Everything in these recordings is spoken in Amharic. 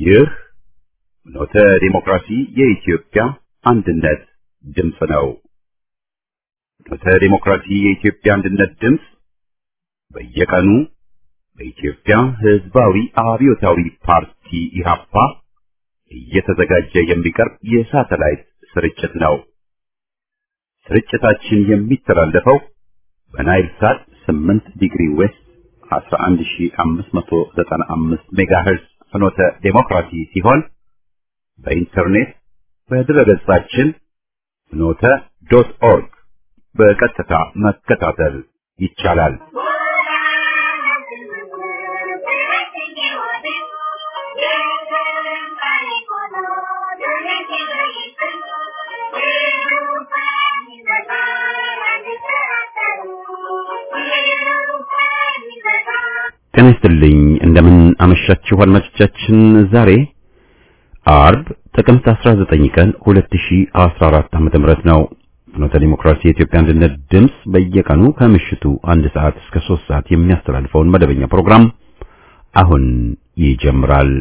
ይህ ኖተ ዲሞክራሲ የኢትዮጵያ አንድነት ድምፅ ነው። ኖተ ዲሞክራሲ የኢትዮጵያ አንድነት ድምፅ በየቀኑ በኢትዮጵያ ሕዝባዊ አብዮታዊ ፓርቲ ኢህአፓ እየተዘጋጀ የሚቀርብ የሳተላይት ስርጭት ነው። ስርጭታችን የሚተላለፈው በናይል ሳት 8 ዲግሪ ዌስት 11595 ሜጋሄርዝ ፍኖተ ዴሞክራሲ ሲሆን በኢንተርኔት በድረገጻችን ፍኖተ ዶት ኦርግ በቀጥታ መከታተል ይቻላል። ጤና ይስጥልኝ እንደምን አመሻችሁ አድማጮቻችን። ዛሬ አርብ ጥቅምት 19 ቀን 2014 ዓ.ም ነው። ፍኖተ ዲሞክራሲ የኢትዮጵያ አንድነት ድምፅ በየቀኑ ከምሽቱ አንድ ሰዓት እስከ 3 ሰዓት የሚያስተላልፈውን መደበኛ ፕሮግራም አሁን ይጀምራል።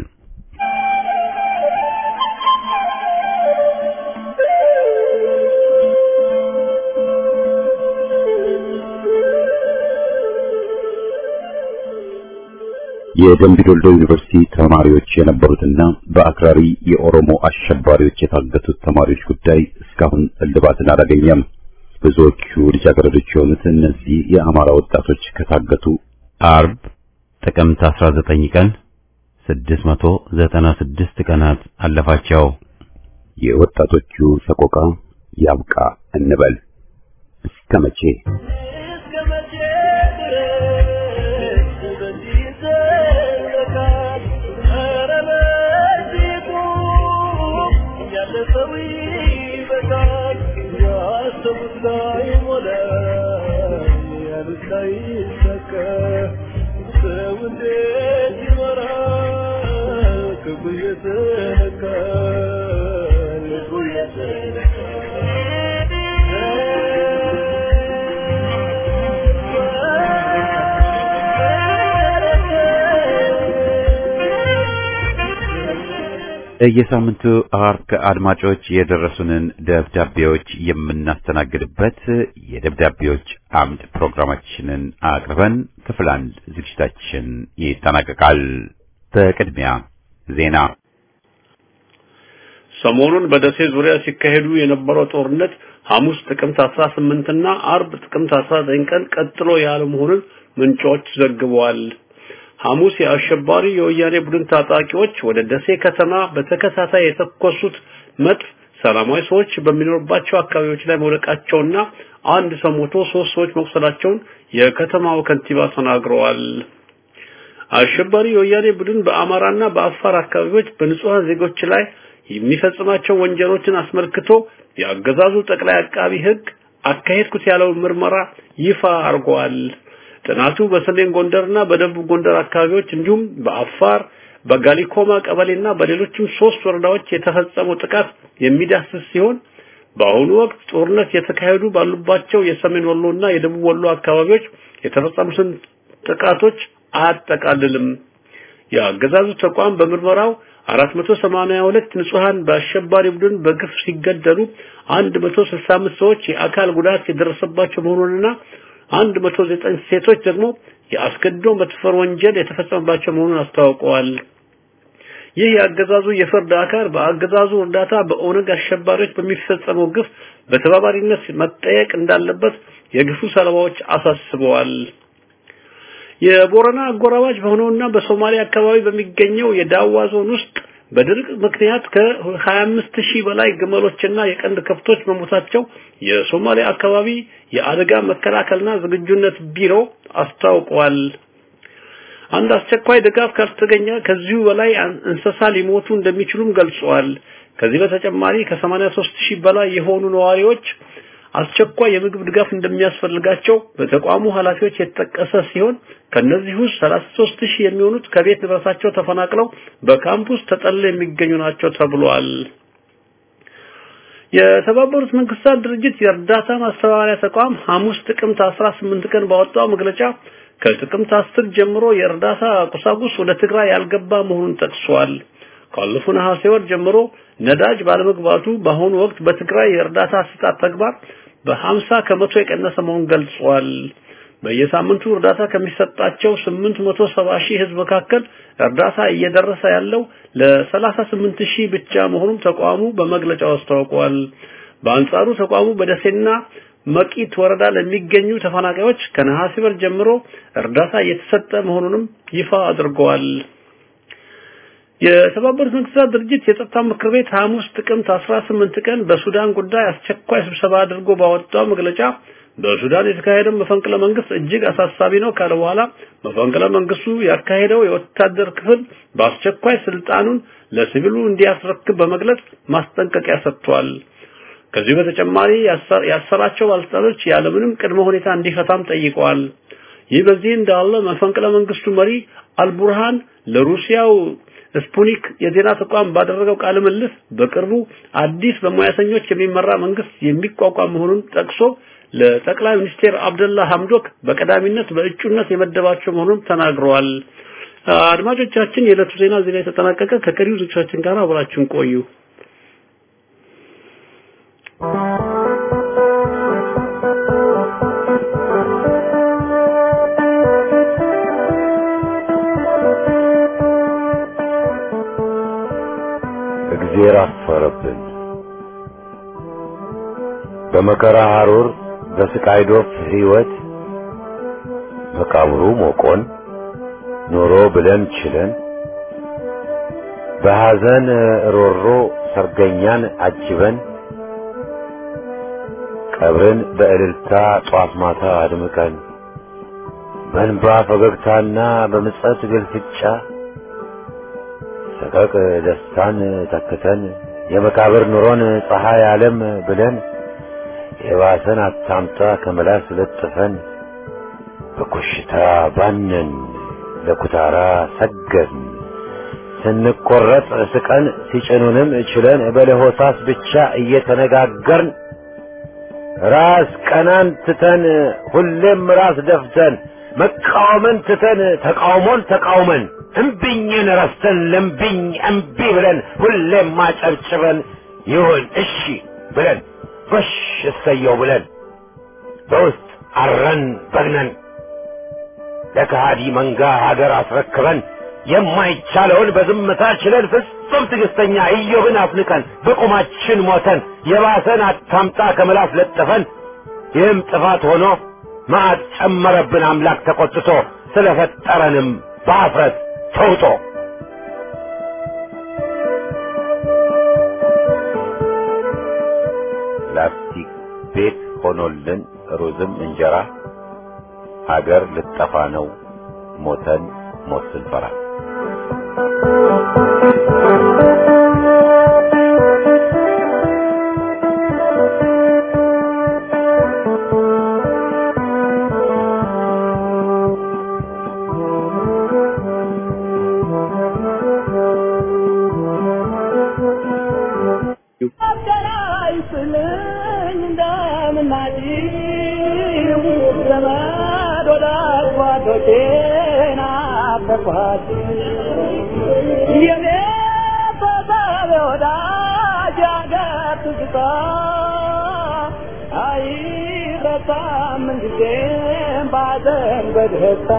የደምቢ ዶልዶ ዩኒቨርሲቲ ተማሪዎች የነበሩትና በአክራሪ የኦሮሞ አሸባሪዎች የታገቱት ተማሪዎች ጉዳይ እስካሁን እልባትን አላገኘም። ብዙዎቹ ልጃገረዶች የሆኑት እነዚህ የአማራ ወጣቶች ከታገቱ አርብ ጥቅምት 19 ቀን 696 ቀናት አለፋቸው። የወጣቶቹ ሰቆቃ ያብቃ እንበል እስከ መቼ? የሳምንቱ አርብ አድማጮች የደረሱንን ደብዳቤዎች የምናስተናግድበት የደብዳቤዎች አምድ ፕሮግራማችንን አቅርበን ክፍል አንድ ዝግጅታችን ይጠናቀቃል። በቅድሚያ ዜና። ሰሞኑን በደሴ ዙሪያ ሲካሄዱ የነበረው ጦርነት ሐሙስ ጥቅምት 18 እና አርብ ጥቅምት 19 ቀን ቀጥሎ ያለ መሆኑን ምንጮች ዘግበዋል። ሐሙስ የአሸባሪ የወያኔ ቡድን ታጣቂዎች ወደ ደሴ ከተማ በተከታታይ የተኮሱት መድፍ ሰላማዊ ሰዎች በሚኖርባቸው አካባቢዎች ላይ መውደቃቸውና አንድ ሰው ሞቶ ሶስት ሰዎች መቁሰላቸውን የከተማው ከንቲባ ተናግረዋል። አሸባሪ የወያኔ ቡድን በአማራና በአፋር አካባቢዎች በንጹሃን ዜጎች ላይ የሚፈጽማቸው ወንጀሎችን አስመልክቶ የአገዛዙ ጠቅላይ አቃቢ ሕግ አካሄድኩት ያለውን ምርመራ ይፋ አድርገዋል። ጥናቱ በሰሜን ጎንደርና በደቡብ ጎንደር አካባቢዎች እንዲሁም በአፋር በጋሊኮማ ቀበሌና በሌሎችም ሶስት ወረዳዎች የተፈጸመው ጥቃት የሚዳስስ ሲሆን በአሁኑ ወቅት ጦርነት የተካሄዱ ባሉባቸው የሰሜን ወሎና የደቡብ ወሎ አካባቢዎች የተፈጸሙትን ጥቃቶች አያጠቃልልም። የአገዛዙ ተቋም በምርመራው 482 ንጹሃን በአሸባሪ ቡድን በግፍ ሲገደሉ 165 ሰዎች የአካል ጉዳት የደረሰባቸው መሆኑንና አንድ መቶ ዘጠኝ ሴቶች ደግሞ የአስገድዶ መድፈር ወንጀል የተፈጸመባቸው መሆኑን አስታውቀዋል። ይህ የአገዛዙ የፍርድ አካል በአገዛዙ እርዳታ በኦነግ አሸባሪዎች በሚፈጸመው ግፍ በተባባሪነት መጠየቅ እንዳለበት የግፉ ሰለባዎች አሳስበዋል። የቦረና አጎራባች በሆነውና በሶማሊያ አካባቢ በሚገኘው የዳዋ ዞን ውስጥ በድርቅ ምክንያት ከ25 ሺህ በላይ ግመሎችና የቀንድ ከብቶች መሞታቸው የሶማሊያ አካባቢ የአደጋ መከላከልና ዝግጁነት ቢሮ አስታውቋል። አንድ አስቸኳይ ድጋፍ ካልተገኘ ከዚሁ በላይ እንስሳ ሊሞቱ እንደሚችሉም ገልጸዋል። ከዚህ በተጨማሪ ከ83 ሺህ በላይ የሆኑ ነዋሪዎች አስቸኳይ የምግብ ድጋፍ እንደሚያስፈልጋቸው በተቋሙ ኃላፊዎች የተጠቀሰ ሲሆን ከነዚህ ውስጥ 33 ሺህ የሚሆኑት ከቤት ንብረታቸው ተፈናቅለው በካምፕ ውስጥ ተጠልለው የሚገኙ ናቸው ተብሏል። የተባበሩት መንግስታት ድርጅት የእርዳታ ማስተባበሪያ ተቋም ሐሙስ ጥቅምት 18 ቀን ባወጣው መግለጫ ከጥቅምት 10 ጀምሮ የእርዳታ ቁሳቁስ ወደ ትግራይ ያልገባ መሆኑን ጠቅሷል። ካለፈው ነሐሴ ወር ጀምሮ ነዳጅ ባለመግባቱ በአሁኑ ወቅት በትግራይ የእርዳታ አሰጣጥ ተግባር በ50 ከመቶ የቀነሰ መሆኑን ገልጿል። በየሳምንቱ እርዳታ ከሚሰጣቸው 870 ሺህ ህዝብ መካከል እርዳታ እየደረሰ ያለው ለ38 ሺህ ብቻ መሆኑን ተቋሙ በመግለጫው አስታውቋል። በአንጻሩ ተቋሙ በደሴና መቂት ወረዳ ለሚገኙ ተፈናቃዮች ከነሐሴ ወር ጀምሮ እርዳታ እየተሰጠ መሆኑንም ይፋ አድርገዋል። የተባበሩት መንግስታት ድርጅት የጸጥታ ምክር ቤት ሐሙስ ጥቅምት 18 ቀን በሱዳን ጉዳይ አስቸኳይ ስብሰባ አድርጎ ባወጣው መግለጫ በሱዳን የተካሄደው መፈንቅለ መንግስት እጅግ አሳሳቢ ነው ካለ በኋላ መፈንቅለ መንግስቱ ያካሄደው የወታደር ክፍል በአስቸኳይ ስልጣኑን ለሲቪሉ እንዲያስረክብ በመግለጽ ማስጠንቀቂያ ሰጥቷል። ከዚህ በተጨማሪ ያሰራቸው ባለስልጣኖች ያለምንም ቅድመ ሁኔታ እንዲፈታም ጠይቀዋል። ይህ በዚህ እንዳለ መፈንቅለ መንግስቱ መሪ አልቡርሃን ለሩሲያው ስፑኒክ የዜና ተቋም ባደረገው ቃለ ምልልስ በቅርቡ አዲስ በሙያተኞች የሚመራ መንግስት የሚቋቋም መሆኑን ጠቅሶ ለጠቅላይ ሚኒስቴር አብደላ ሐምዶክ በቀዳሚነት በእጩነት የመደባቸው መሆኑን ተናግረዋል። አድማጮቻችን፣ የዕለቱ ዜና እዚህ ላይ ተጠናቀቀ። ከቀሪው ዝግጅቶቻችን ጋር አብራችሁን ቆዩ። እግዜር አፈረብን። በመከራ ሐሩር በስቃይ ዶፍ ሕይወት መቃብሩ ሞቆን ኖሮ ብለን ችለን በሐዘን ሮሮ ሰርገኛን አጅበን ቀብርን በእልልታ ጧት ማታ አድምቀን በእንባ ፈገግታና በምጸት ግልፍጫ ሰቀቅ ደስታን ተክተን የመቃብር ኑሮን ፀሐይ ዓለም ብለን የባሰን አታምጣ ከመላስ ለጥፈን በኮሽታ ባነን ለኩታራ ሰገድን ስንቆረጥ ስቀን ሲጭኑንም ችለን በለሆሳስ ብቻ እየተነጋገርን ራስ ቀናን ትተን ሁሌም ራስ ደፍተን መቃወምን ትተን ተቃውሞን ተቃውመን እምቢኝን ረስተን ለምቢኝ እምቢ ብለን ሁሌም ማጨብጭበን ይሁን እሺ ብለን ጎሽ እሰየው ብለን በውስጥ አረን በግነን ለከሃዲ መንጋ ሀገር አስረክበን የማይቻለውን በዝምታ ችለን ፍጹም ትዕግስተኛ ኢዮብን አፍንቀን በቁማችን ሞተን የባሰን አታምጣ ከምላስ ለጥፈን ይህም ጥፋት ሆኖ መዓት ጨመረብን አምላክ ተቆጥቶ ስለፈጠረንም በአፍረት ተውጦ ላስቲክ ቤት ሆኖልን ሩዝም እንጀራ ሀገር ልጠፋ ነው ሞተን ሞት ስንፈራ በደስታ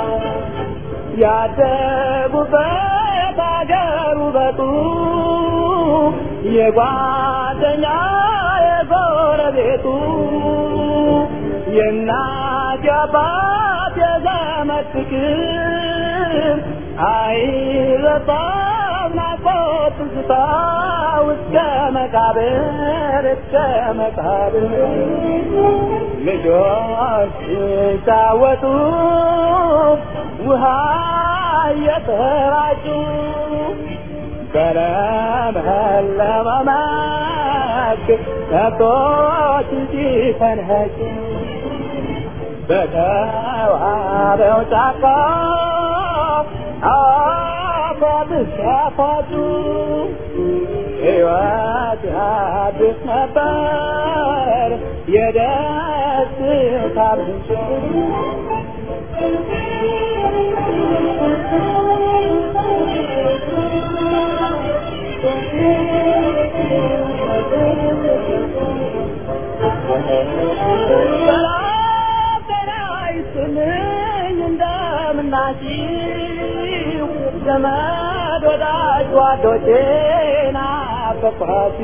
ያደጉበት አገር ውበቱ የጓደኛ የጎረቤቱ የእናት የአባት የዘመድ ፍቅር አይረሳም ናፍቆት ትዝታ እስከ መቃብር እስከ መቃብር ልጆች ሲጫወቱ ውሃ እየተራጩ በለመለመ መስክ ከብቶች ሲፈንጩ በተዋበው ጫካ አፏት ሲያፏጩ ሕይወት አዲስ ነበር የደስታ ምንጭ ናችሁ ዘመድ ወዳጅ ጓዶቼን ናፈቅኋት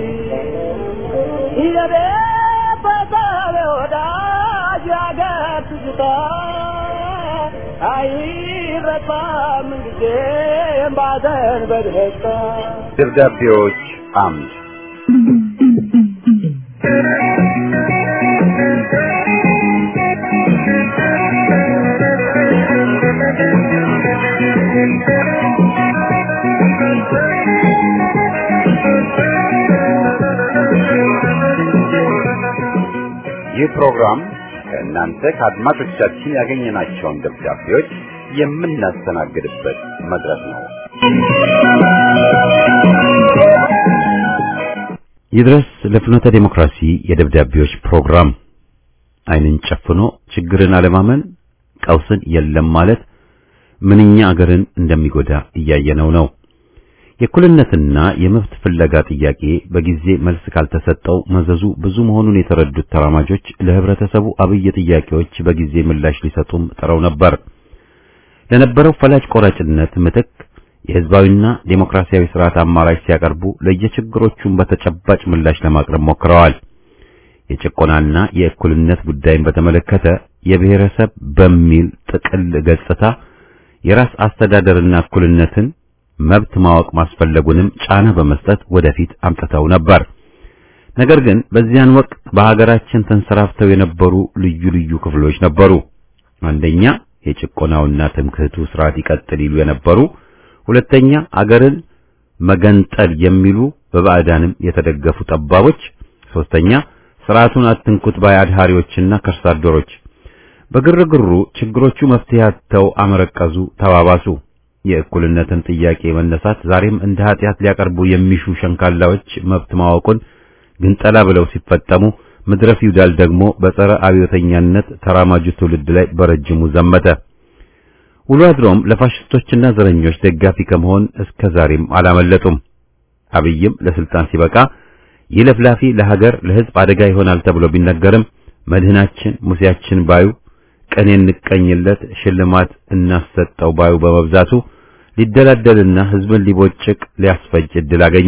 የቤተሰብ ወዳጅ ያገር ትዝታ አይረሳም ጊዜም ባዘን በደስታ ደብዳቤዎች አምድ ይህ ፕሮግራም ከእናንተ ከአድማጮቻችን ያገኘናቸውን ደብዳቤዎች የምናስተናግድበት መድረክ ነው። ይድረስ ለፍኖተ ዴሞክራሲ የደብዳቤዎች ፕሮግራም ዓይንን ጨፍኖ ችግርን አለማመን ቀውስን የለም ማለት ምንኛ አገርን እንደሚጎዳ እያየነው ነው። የእኩልነትና የመብት ፍለጋ ጥያቄ በጊዜ መልስ ካልተሰጠው መዘዙ ብዙ መሆኑን የተረዱት ተራማጆች ለህብረተሰቡ አብይ ጥያቄዎች በጊዜ ምላሽ ሊሰጡም ጥረው ነበር። ለነበረው ፈላጭ ቆራጭነት ምትክ የህዝባዊና ዴሞክራሲያዊ ስርዓት አማራጭ ሲያቀርቡ ለየችግሮቹም በተጨባጭ ምላሽ ለማቅረብ ሞክረዋል። የጭቆናና የእኩልነት ጉዳይን በተመለከተ የብሔረሰብ በሚል ጥቅል ገጽታ የራስ አስተዳደርና እኩልነትን መብት ማወቅ ማስፈለጉንም ጫና በመስጠት ወደፊት አምጥተው ነበር። ነገር ግን በዚያን ወቅት በሀገራችን ተንሰራፍተው የነበሩ ልዩ ልዩ ክፍሎች ነበሩ። አንደኛ የጭቆናውና ትምክህቱ ስርዓት ይቀጥል ይሉ የነበሩ፣ ሁለተኛ አገርን መገንጠል የሚሉ በባዕዳንም የተደገፉ ጠባቦች፣ ሶስተኛ ስርዓቱን አትንኩት ባይ አድሃሪዎችና ከርሳ አደሮች። በግርግሩ ችግሮቹ መፍትሄ አጥተው አመረቀዙ፣ ተባባሱ። የእኩልነትን ጥያቄ መነሳት ዛሬም እንደ ኃጢአት ሊያቀርቡ የሚሹ ሸንካላዎች መብት ማወቁን ግንጠላ ብለው ሲፈጠሙ ምድረ ፊውዳል ደግሞ በጸረ አብዮተኛነት ተራማጁ ትውልድ ላይ በረጅሙ ዘመተ። ውሎ አድሮም ለፋሽስቶችና ዘረኞች ደጋፊ ከመሆን እስከ ዛሬም አላመለጡም። አብይም ለስልጣን ሲበቃ ይህ ለፍላፊ ለሀገር ለሕዝብ አደጋ ይሆናል ተብሎ ቢነገርም መድህናችን ሙሴያችን ባዩ ቀኔ እንቀኝለት ሽልማት እናሰጠው ባዩ በመብዛቱ ሊደላደልና ሕዝብን ሊቦጭቅ ሊያስፈጅ ዕድል አገኘ።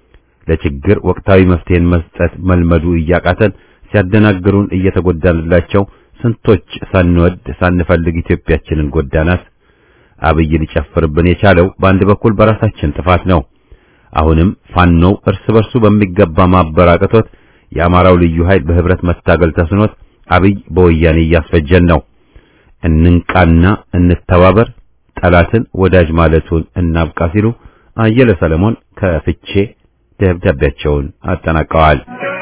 ለችግር ወቅታዊ መፍትሄን መስጠት መልመዱ እያቃተን ሲያደናግሩን እየተጎዳንላቸው ስንቶች ሳንወድ ሳንፈልግ ኢትዮጵያችንን ጎዳናት። አብይ ሊጨፍርብን የቻለው በአንድ በኩል በራሳችን ጥፋት ነው። አሁንም ፋኖው እርስ በርሱ በሚገባ ማበራቀቶት የአማራው ልዩ ኃይል በህብረት መታገል ተስኖት አብይ በወያኔ እያስፈጀን ነው። እንንቃና እንተባበር፣ ጠላትን ወዳጅ ማለቱን እናብቃ ሲሉ አየለ ሰለሞን ከፍቼ ደብዳቤያቸውን አጠናቀዋል።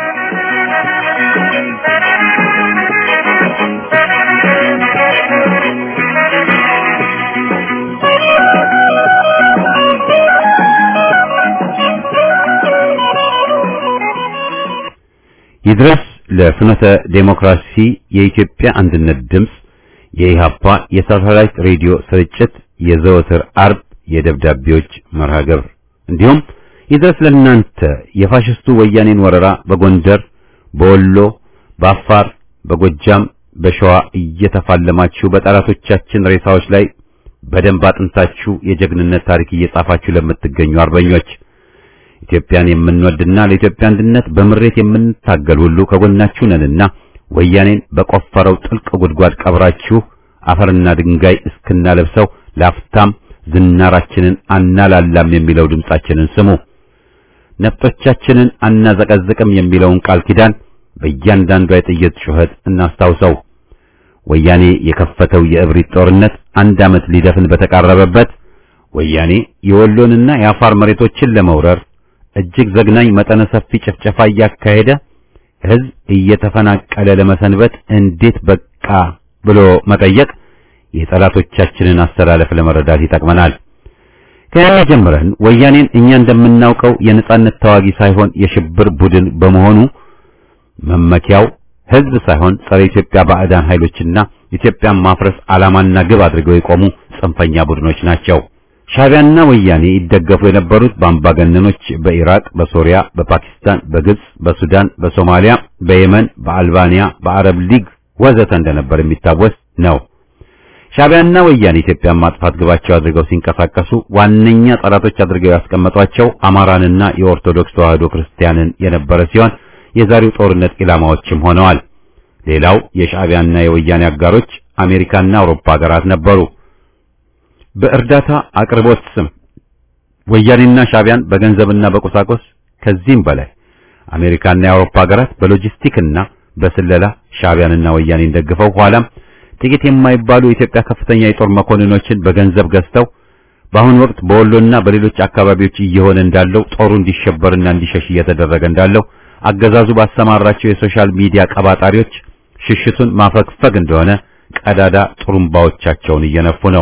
ይድረስ ለፍኖተ ዴሞክራሲ የኢትዮጵያ አንድነት ድምፅ የኢሃፓ የሳተላይት ሬዲዮ ስርጭት የዘወትር አርብ የደብዳቤዎች መርሃ ግብር እንዲሁም ይድረስ ለእናንተ የፋሽስቱ ወያኔን ወረራ በጎንደር፣ በወሎ፣ በአፋር፣ በጎጃም፣ በሸዋ እየተፋለማችሁ በጠላቶቻችን ሬሳዎች ላይ በደንብ አጥንታችሁ የጀግንነት ታሪክ እየጻፋችሁ ለምትገኙ አርበኞች ኢትዮጵያን የምንወድና ለኢትዮጵያ አንድነት በምሬት የምንታገል ሁሉ ከጎናችሁ ነንና ወያኔን በቆፈረው ጥልቅ ጉድጓድ ቀብራችሁ አፈርና ድንጋይ እስክናለብሰው ላፍታም ዝናራችንን አናላላም የሚለው ድምጻችንን ስሙ። ነፍጦቻችንን አናዘቀዝቅም የሚለውን ቃል ኪዳን በእያንዳንዷ የጥይት ጩኸት እናስታውሰው። ወያኔ የከፈተው የእብሪት ጦርነት አንድ ዓመት ሊደፍን በተቃረበበት ወያኔ የወሎንና የአፋር መሬቶችን ለመውረር እጅግ ዘግናኝ መጠነ ሰፊ ጭፍጨፋ እያካሄደ ሕዝብ እየተፈናቀለ ለመሰንበት እንዴት በቃ ብሎ መጠየቅ የጠላቶቻችንን አስተላለፍ ለመረዳት ይጠቅመናል። ከያኔ ጀምረን ወያኔን እኛ እንደምናውቀው የነጻነት ተዋጊ ሳይሆን የሽብር ቡድን በመሆኑ መመኪያው ሕዝብ ሳይሆን ጸረ ኢትዮጵያ ባዕዳን ኃይሎችና ኢትዮጵያን ማፍረስ ዓላማና ግብ አድርገው የቆሙ ጽንፈኛ ቡድኖች ናቸው። ሻዕቢያና ወያኔ ይደገፉ የነበሩት በአምባገነኖች በኢራቅ፣ በሶሪያ፣ በፓኪስታን፣ በግብጽ፣ በሱዳን፣ በሶማሊያ፣ በየመን፣ በአልባንያ፣ በአረብ ሊግ ወዘተ እንደነበር የሚታወስ ነው። ሻዕቢያና ወያኔ ኢትዮጵያን ማጥፋት ግባቸው አድርገው ሲንቀሳቀሱ ዋነኛ ጠላቶች አድርገው ያስቀመጧቸው አማራንና የኦርቶዶክስ ተዋሕዶ ክርስቲያንን የነበረ ሲሆን የዛሬው ጦርነት ኢላማዎችም ሆነዋል። ሌላው የሻዕቢያና የወያኔ አጋሮች አሜሪካና አውሮፓ ሀገራት ነበሩ። በእርዳታ አቅርቦት ስም ወያኔና ሻዕቢያን በገንዘብና በቁሳቁስ ከዚህም በላይ አሜሪካና የአውሮፓ ሀገራት በሎጂስቲክና በስለላ ሻዕቢያንና ወያኔን ደግፈው ኋላም ጥቂት የማይባሉ የኢትዮጵያ ከፍተኛ የጦር መኮንኖችን በገንዘብ ገዝተው በአሁኑ ወቅት በወሎና በሌሎች አካባቢዎች እየሆነ እንዳለው ጦሩ እንዲሸበርና እንዲሸሽ እየተደረገ እንዳለው አገዛዙ ባሰማራቸው የሶሻል ሚዲያ ቀባጣሪዎች ሽሽቱን ማፈግፈግ እንደሆነ ቀዳዳ ጥሩምባዎቻቸውን እየነፉ ነው።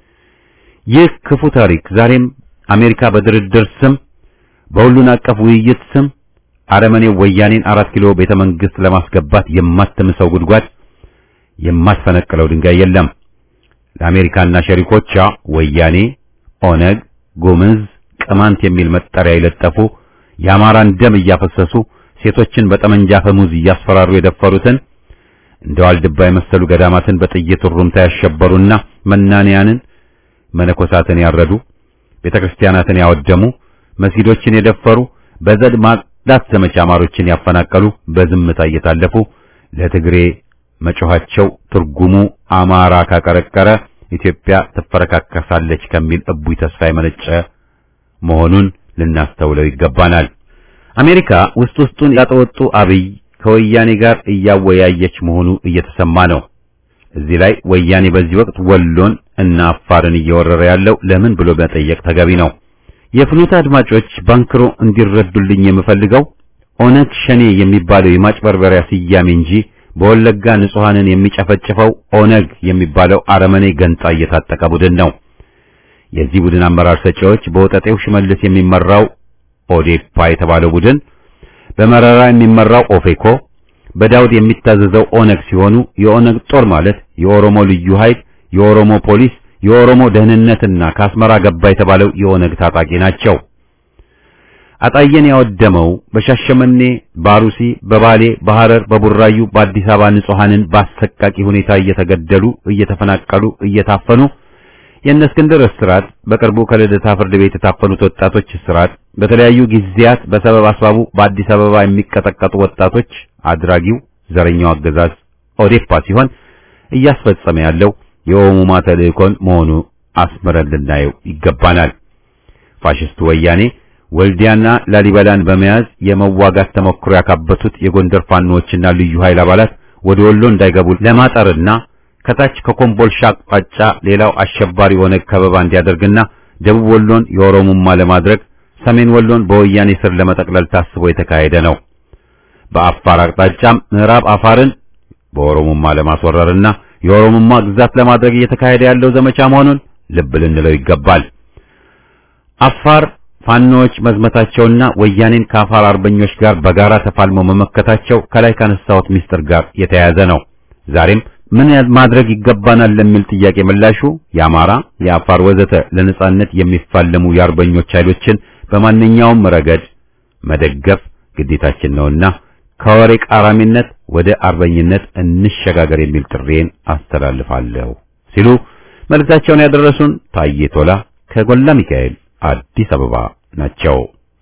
ይህ ክፉ ታሪክ ዛሬም አሜሪካ በድርድር ስም በሁሉን አቀፍ ውይይት ስም አረመኔው ወያኔን አራት ኪሎ ቤተ መንግስት ለማስገባት የማትምሰው ጉድጓድ የማትፈነቅለው ድንጋይ የለም። ለአሜሪካና ሸሪኮቿ ወያኔ፣ ኦነግ፣ ጉምዝ፣ ቅማንት የሚል መጠሪያ የለጠፉ የአማራን ደም እያፈሰሱ ሴቶችን በጠመንጃ ፈሙዝ እያስፈራሩ የደፈሩትን እንደ ዋልድባ የመሰሉ ገዳማትን በጥይት ሩምታ ያሸበሩና መናንያንን መነኮሳትን ያረዱ ቤተክርስቲያናትን ያወደሙ መስጊዶችን የደፈሩ በዘድ ማጽዳት ዘመቻ አማሮችን ያፈናቀሉ በዝምታ እየታለፉ ለትግሬ መጮኻቸው ትርጉሙ አማራ ካቀረቀረ ኢትዮጵያ ትፈረካከሳለች ከሚል እቡይ ተስፋ የመነጨ መሆኑን ልናስተውለው ይገባናል። አሜሪካ ውስጥ ውስጡን ያጠወጡ አብይ ከወያኔ ጋር እያወያየች መሆኑ እየተሰማ ነው። እዚህ ላይ ወያኔ በዚህ ወቅት ወሎን እና አፋርን እየወረረ ያለው ለምን ብሎ መጠየቅ ተገቢ ነው። የፍኖተ አድማጮች ባንክሮ እንዲረዱልኝ የምፈልገው ኦነግ ሸኔ የሚባለው የማጭበርበሪያ ስያሜ እንጂ በወለጋ ንጹሐንን የሚጨፈጭፈው ኦነግ የሚባለው አረመኔ ገንጣ እየታጠቀ ቡድን ነው። የዚህ ቡድን አመራር ሰጪዎች በወጠጤው ሽመልስ የሚመራው ኦዴፓ የተባለው ቡድን፣ በመረራ የሚመራው ኦፌኮ፣ በዳውድ የሚታዘዘው ኦነግ ሲሆኑ የኦነግ ጦር ማለት የኦሮሞ ልዩ ኃይል፣ የኦሮሞ ፖሊስ፣ የኦሮሞ ደህንነትና ከአስመራ ገባ የተባለው የኦነግ ታጣቂ ናቸው። አጣየን ያወደመው በሻሸመኔ፣ ባሩሲ፣ በባሌ፣ በሐረር፣ በቡራዩ፣ በአዲስ አበባ ንጹሐንን በአሰቃቂ ሁኔታ እየተገደሉ፣ እየተፈናቀሉ፣ እየታፈኑ የእነ እስክንድር እስራት፣ በቅርቡ ከልደታ ፍርድ ቤት የታፈኑት ወጣቶች እስራት፣ በተለያዩ ጊዜያት በሰበብ አስባቡ በአዲስ አበባ የሚቀጠቀጡ ወጣቶች አድራጊው ዘረኛው አገዛዝ ኦዴፓ ሲሆን እያስፈጸመ ያለው የኦሙማ ተልእኮን መሆኑ አስምረን ልናየው ይገባናል። ፋሽስቱ ወያኔ ወልዲያና ላሊበላን በመያዝ የመዋጋት ተሞክሮ ያካበቱት የጎንደር ፋኖዎችና ልዩ ኃይል አባላት ወደ ወሎ እንዳይገቡ ለማጠርና ከታች ከኮምቦልሻ አቅጣጫ ሌላው አሸባሪ ኦነግ ከበባ እንዲያደርግና ደቡብ ወሎን የኦሮሞማ ለማድረግ ሰሜን ወሎን በወያኔ ስር ለመጠቅለል ታስቦ የተካሄደ ነው። በአፋር አቅጣጫም ምዕራብ አፋርን በኦሮሞማ ለማስወረርና የኦሮሞማ ግዛት ለማድረግ እየተካሄደ ያለው ዘመቻ መሆኑን ልብ ልንለው ይገባል። አፋር ፋኖዎች መዝመታቸውና ወያኔን ከአፋር አርበኞች ጋር በጋራ ተፋልመው መመከታቸው ከላይ ካነሳሁት ምስጢር ጋር የተያያዘ ነው። ዛሬም ምን ማድረግ ይገባናል ለሚል ጥያቄ ምላሹ የአማራ፣ የአፋር ወዘተ ለነጻነት የሚፋለሙ የአርበኞች ኃይሎችን በማንኛውም ረገድ መደገፍ ግዴታችን ነውና ከወሬ ቃራሚነት ወደ አርበኝነት እንሸጋገር የሚል ጥሬን አስተላልፋለሁ ሲሉ መልእክታቸውን ያደረሱን ታዬ ቶላ ከጎላ ሚካኤል አዲስ አበባ ናቸው።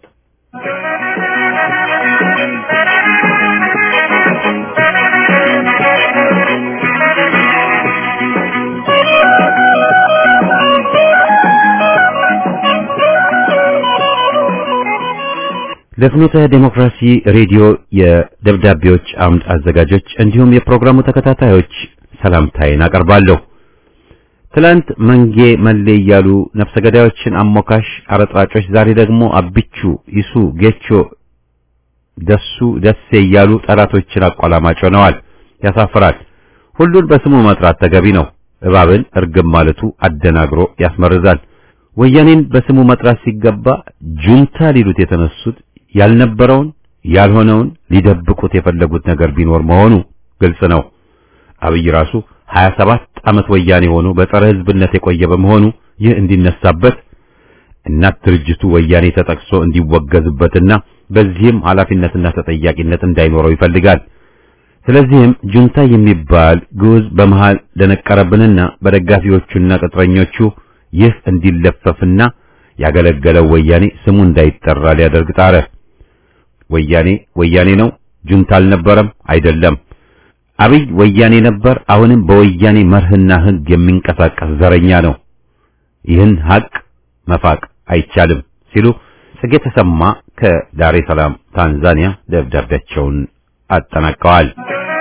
ለፍኖተ ዴሞክራሲ ሬዲዮ የደብዳቤዎች አምድ አዘጋጆች እንዲሁም የፕሮግራሙ ተከታታዮች ሰላምታዬን አቀርባለሁ። ትላንት መንጌ መሌ እያሉ ነፍሰ ገዳዮችን አሞካሽ አረጥራጮች፣ ዛሬ ደግሞ አብቹ፣ ይሱ፣ ጌቾ፣ ደሱ፣ ደሴ እያሉ ጠላቶችን አቋላማጭ ሆነዋል። ያሳፍራል። ሁሉን በስሙ መጥራት ተገቢ ነው። እባብን እርግብ ማለቱ አደናግሮ ያስመርዛል። ወያኔን በስሙ መጥራት ሲገባ ጁንታ ሊሉት የተነሱት ያልነበረውን ያልሆነውን ሊደብቁት የፈለጉት ነገር ቢኖር መሆኑ ግልጽ ነው። አብይ ራሱ 27 ዓመት ወያኔ ሆኖ በጸረ ሕዝብነት የቆየ በመሆኑ ይህ እንዲነሳበት እናት ድርጅቱ ወያኔ ተጠቅሶ እንዲወገዝበትና በዚህም ኃላፊነትና ተጠያቂነት እንዳይኖረው ይፈልጋል። ስለዚህም ጁንታ የሚባል ግዑዝ በመሃል ደነቀረብንና በደጋፊዎቹና ቅጥረኞቹ ይህ እንዲለፈፍና ያገለገለው ወያኔ ስሙ እንዳይጠራ ሊያደርግ ጣረ። ወያኔ ወያኔ ነው፣ ጁንታ አልነበረም፣ አይደለም። አብይ ወያኔ ነበር፣ አሁንም በወያኔ መርህና ሕግ የሚንቀሳቀስ ዘረኛ ነው። ይህን ሀቅ መፋቅ አይቻልም ሲሉ ጽጌ ተሰማ ከዳሬ ሰላም ታንዛኒያ ደብዳቤያቸውን አጠናቀዋል።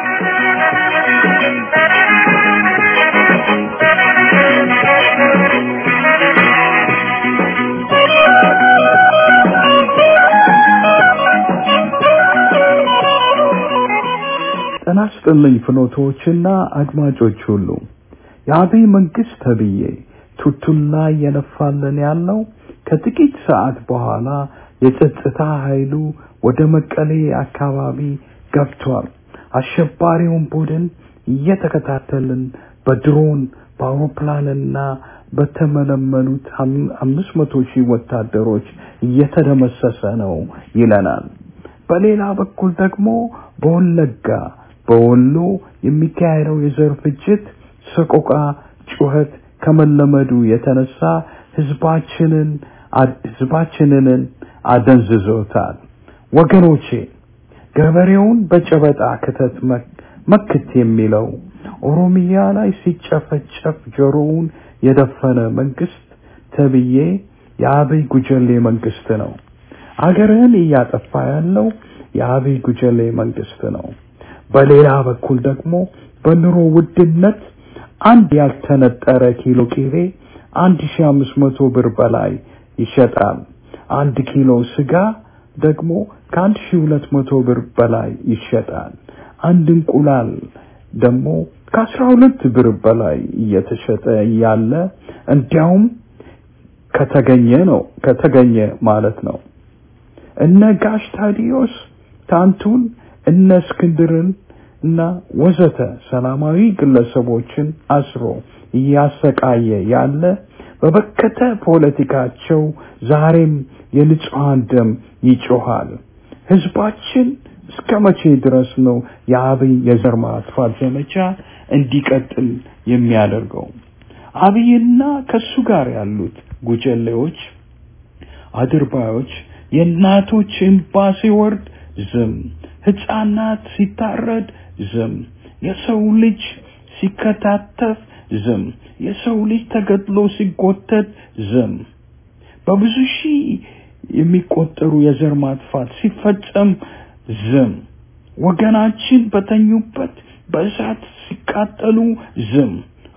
ጤና ይስጥልኝ ፍኖቶችና አድማጮች ሁሉ የአብይ መንግስት ተብዬ ቱቱን ላይ የነፋልን ያለው ከጥቂት ሰዓት በኋላ የጸጥታ ኃይሉ ወደ መቀሌ አካባቢ ገብቷል። አሸባሪውን ቡድን እየተከታተልን በድሮን በአውሮፕላንና በተመለመሉት አምስት መቶ ሺህ ወታደሮች እየተደመሰሰ ነው ይለናል። በሌላ በኩል ደግሞ በወለጋ በወሎ የሚካሄደው የዘር ፍጅት፣ ሰቆቃ፣ ጩኸት ከመለመዱ የተነሳ ህዝባችንን ህዝባችንን አደንዝዞታል። ወገኖቼ ገበሬውን በጨበጣ ክተት መክት የሚለው ኦሮሚያ ላይ ሲጨፈጨፍ ጆሮውን የደፈነ መንግስት ተብዬ የአብይ ጉጀሌ መንግስት ነው። አገርህን እያጠፋ ያለው የአብይ ጉጀሌ መንግስት ነው። በሌላ በኩል ደግሞ በኑሮ ውድነት አንድ ያልተነጠረ ኪሎ ቂቤ አንድ ሺ አምስት መቶ ብር በላይ ይሸጣል። አንድ ኪሎ ስጋ ደግሞ ከአንድ ሺ ሁለት መቶ ብር በላይ ይሸጣል። አንድ እንቁላል ደግሞ ከአስራ ሁለት ብር በላይ እየተሸጠ ያለ እንዲያውም ከተገኘ ነው ከተገኘ ማለት ነው። እነ ጋሽ ታዲዮስ ታንቱን እነ እስክንድርን እና ወዘተ ሰላማዊ ግለሰቦችን አስሮ እያሰቃየ ያለ በበከተ ፖለቲካቸው ዛሬም የንጹሐን ደም ይጮሃል። ህዝባችን እስከ መቼ ድረስ ነው የአብይ የዘር ማጥፋት ዘመቻ እንዲቀጥል የሚያደርገው? አብይና ከሱ ጋር ያሉት ጉጀሌዎች፣ አድርባዮች የእናቶች እንባ ሲወርድ ዝም፣ ህፃናት ሲታረድ ዝም፣ የሰው ልጅ ሲከታተፍ ዝም፣ የሰው ልጅ ተገድሎ ሲጎተት ዝም፣ በብዙ ሺህ የሚቆጠሩ የዘር ማጥፋት ሲፈጸም ዝም፣ ወገናችን በተኙበት በእሳት ሲቃጠሉ ዝም፣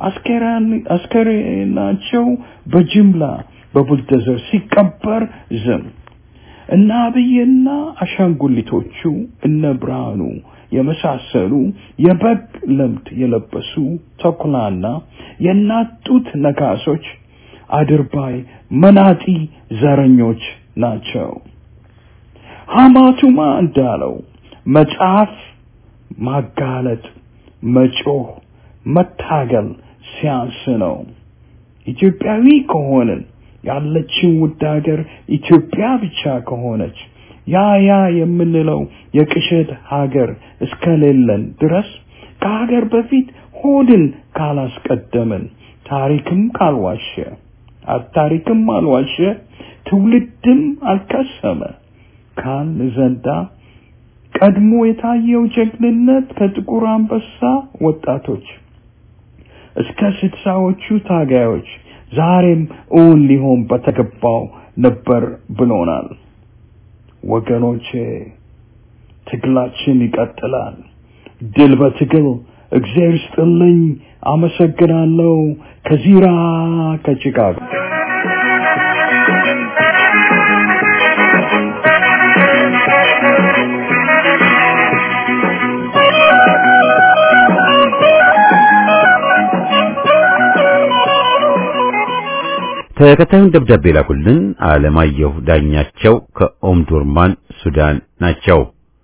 አስከሬናቸው በጅምላ በቡልደዘር ሲቀበር ዝም። እነ አብይና አሻንጉሊቶቹ እነ ብርሃኑ የመሳሰሉ የበግ ለምድ የለበሱ ተኩላና የእናት ጡት ነካሶች አድርባይ መናጢ ዘረኞች ናቸው። ሐማቱማ እንዳለው መጽሐፍ ማጋለጥ፣ መጮህ፣ መታገል ሲያንስ ነው። ኢትዮጵያዊ ከሆንን ያለችን ውድ ሀገር ኢትዮጵያ ብቻ ከሆነች ያ ያ የምንለው የቅሸት ሀገር እስከሌለን ድረስ ከሀገር በፊት ሆድን ካላስቀደምን ታሪክም ካልዋሸ ታሪክም አልዋሸ ትውልድም አልከሰመ ካል ዘንዳ ቀድሞ የታየው ጀግንነት ከጥቁር አንበሳ ወጣቶች እስከ ስድሳዎቹ ታጋዮች ዛሬም እውን ሊሆን በተገባው ነበር ብሎናል። ወገኖቼ ትግላችን ይቀጥላል። ድል በትግል እግዚአብሔር ይስጥልኝ። አመሰግናለሁ። ከዚራ ከቺካጎ ተከታዩን ደብዳቤ ላኩልን አለማየሁ ዳኛቸው ከኦምዱርማን ሱዳን ናቸው።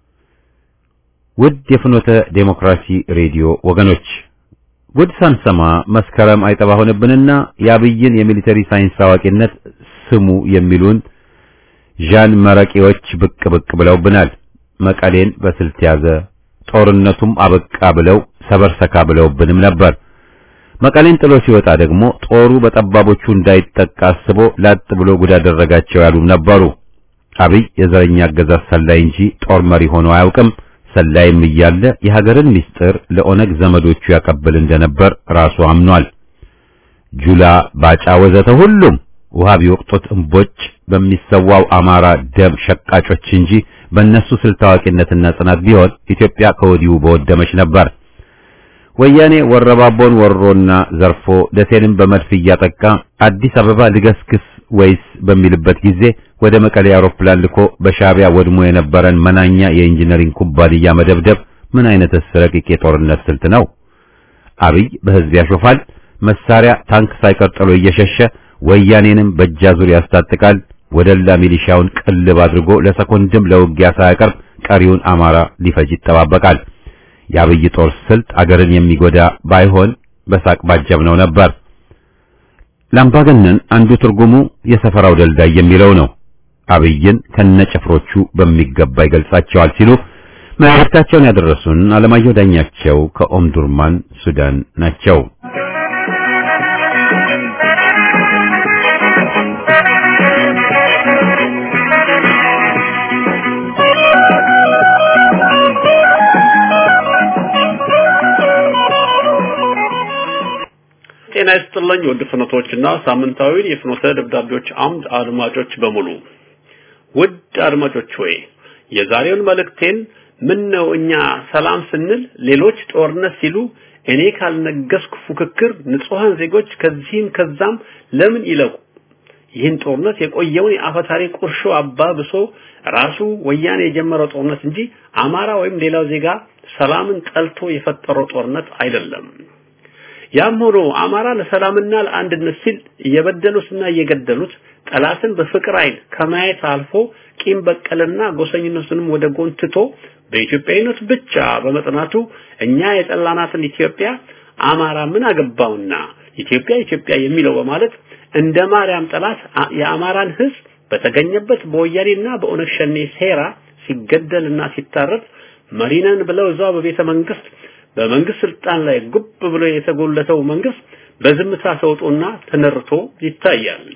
ውድ የፍኖተ ዴሞክራሲ ሬዲዮ ወገኖች ጉድ ሳንሰማ መስከረም አይጠባ ሆነብንና የአብይን የሚሊተሪ ሳይንስ አዋቂነት ስሙ የሚሉን ዣን መረቂዎች ብቅ ብቅ ብለውብናል። መቀሌን በስልት ያዘ፣ ጦርነቱም አበቃ ብለው ሰበርሰካ ብለውብንም ነበር። መቀሌን ጥሎ ሲወጣ ደግሞ ጦሩ በጠባቦቹ እንዳይጠቃ አስቦ ላጥ ብሎ ጉድ አደረጋቸው ያሉም ነበሩ። አብይ የዘረኛ አገዛዝ ሰላይ እንጂ ጦር መሪ ሆኖ አያውቅም። ሰላይም እያለ የሀገርን ምስጢር ለኦነግ ዘመዶቹ ያቀብል እንደነበር ራሱ አምኗል። ጁላ፣ ባጫ ወዘተ ሁሉም ውሃ ቢወቅጡት እምቦጭ በሚሰዋው አማራ ደም ሸቃጮች እንጂ በእነሱ ስልት ታዋቂነትና ጽናት ቢሆን ኢትዮጵያ ከወዲሁ በወደመች ነበር። ወያኔ ወረባቦን ወሮና ዘርፎ ደሴንም በመድፍ እያጠቃ አዲስ አበባ ልገስግስ ወይስ በሚልበት ጊዜ ወደ መቀሌ አውሮፕላን ልኮ በሻዕቢያ ወድሞ የነበረን መናኛ የኢንጂነሪንግ ኩባንያ መደብደብ ምን አይነትስ ረቂቅ የጦርነት ስልት ነው? አብይ በህዝብ ያሾፋል። መሳሪያ ታንክ ሳይቀር ጥሎ እየሸሸ ወያኔንም በእጃዙር ያስታጥቃል። ወደላ ሚሊሻውን ቅልብ አድርጎ ለሰኮንድም ለውጊያ ሳያቀርብ ቀሪውን አማራ ሊፈጅ ይጠባበቃል። የአብይ ጦር ስልት አገርን የሚጎዳ ባይሆን በሳቅ ባጀብነው ነበር። ለአምባገነን አንዱ ትርጉሙ የሰፈራው ደልዳይ የሚለው ነው። አብይን ከነጭፍሮቹ በሚገባ ይገልጻቸዋል ሲሉ መልእክታቸውን ያደረሱን አለማየሁ ዳኛቸው ከኦምዱርማን ሱዳን ናቸው። ጤና ይስጥልኝ ውድ ፍኖቶችና ሳምንታዊን የፍኖተ ደብዳቤዎች አምድ አድማጮች በሙሉ ውድ አድማጮች ሆይ የዛሬውን መልእክቴን ምን ነው እኛ ሰላም ስንል ሌሎች ጦርነት ሲሉ እኔ ካልነገስኩ ፉክክር ንጹሃን ዜጎች ከዚህም ከዛም ለምን ይለቁ ይህን ጦርነት የቆየውን የአፈታሪ ቁርሾ አባብሶ ራሱ ወያኔ የጀመረው ጦርነት እንጂ አማራ ወይም ሌላው ዜጋ ሰላምን ጠልቶ የፈጠረው ጦርነት አይደለም ያም ሆኖ አማራ ለሰላምና ለአንድነት ሲል እየበደሉትና እየገደሉት ጠላትን በፍቅር አይን ከማየት አልፎ ቂም በቀልና ጎሰኝነቱንም ወደ ጎን ትቶ በኢትዮጵያዊነት ብቻ በመጽናቱ እኛ የጠላናትን ኢትዮጵያ አማራ ምን አገባውና ኢትዮጵያ ኢትዮጵያ የሚለው በማለት እንደ ማርያም ጠላት የአማራን ሕዝብ በተገኘበት በወያኔና በኦነግ ሸኔ ሴራ ሲገደልና ሲታረድ መሪነን ብለው እዛው በቤተ መንግስት በመንግስት ስልጣን ላይ ጉብ ብሎ የተጎለተው መንግስት በዝምታ ተውጦና ተነርቶ ይታያል።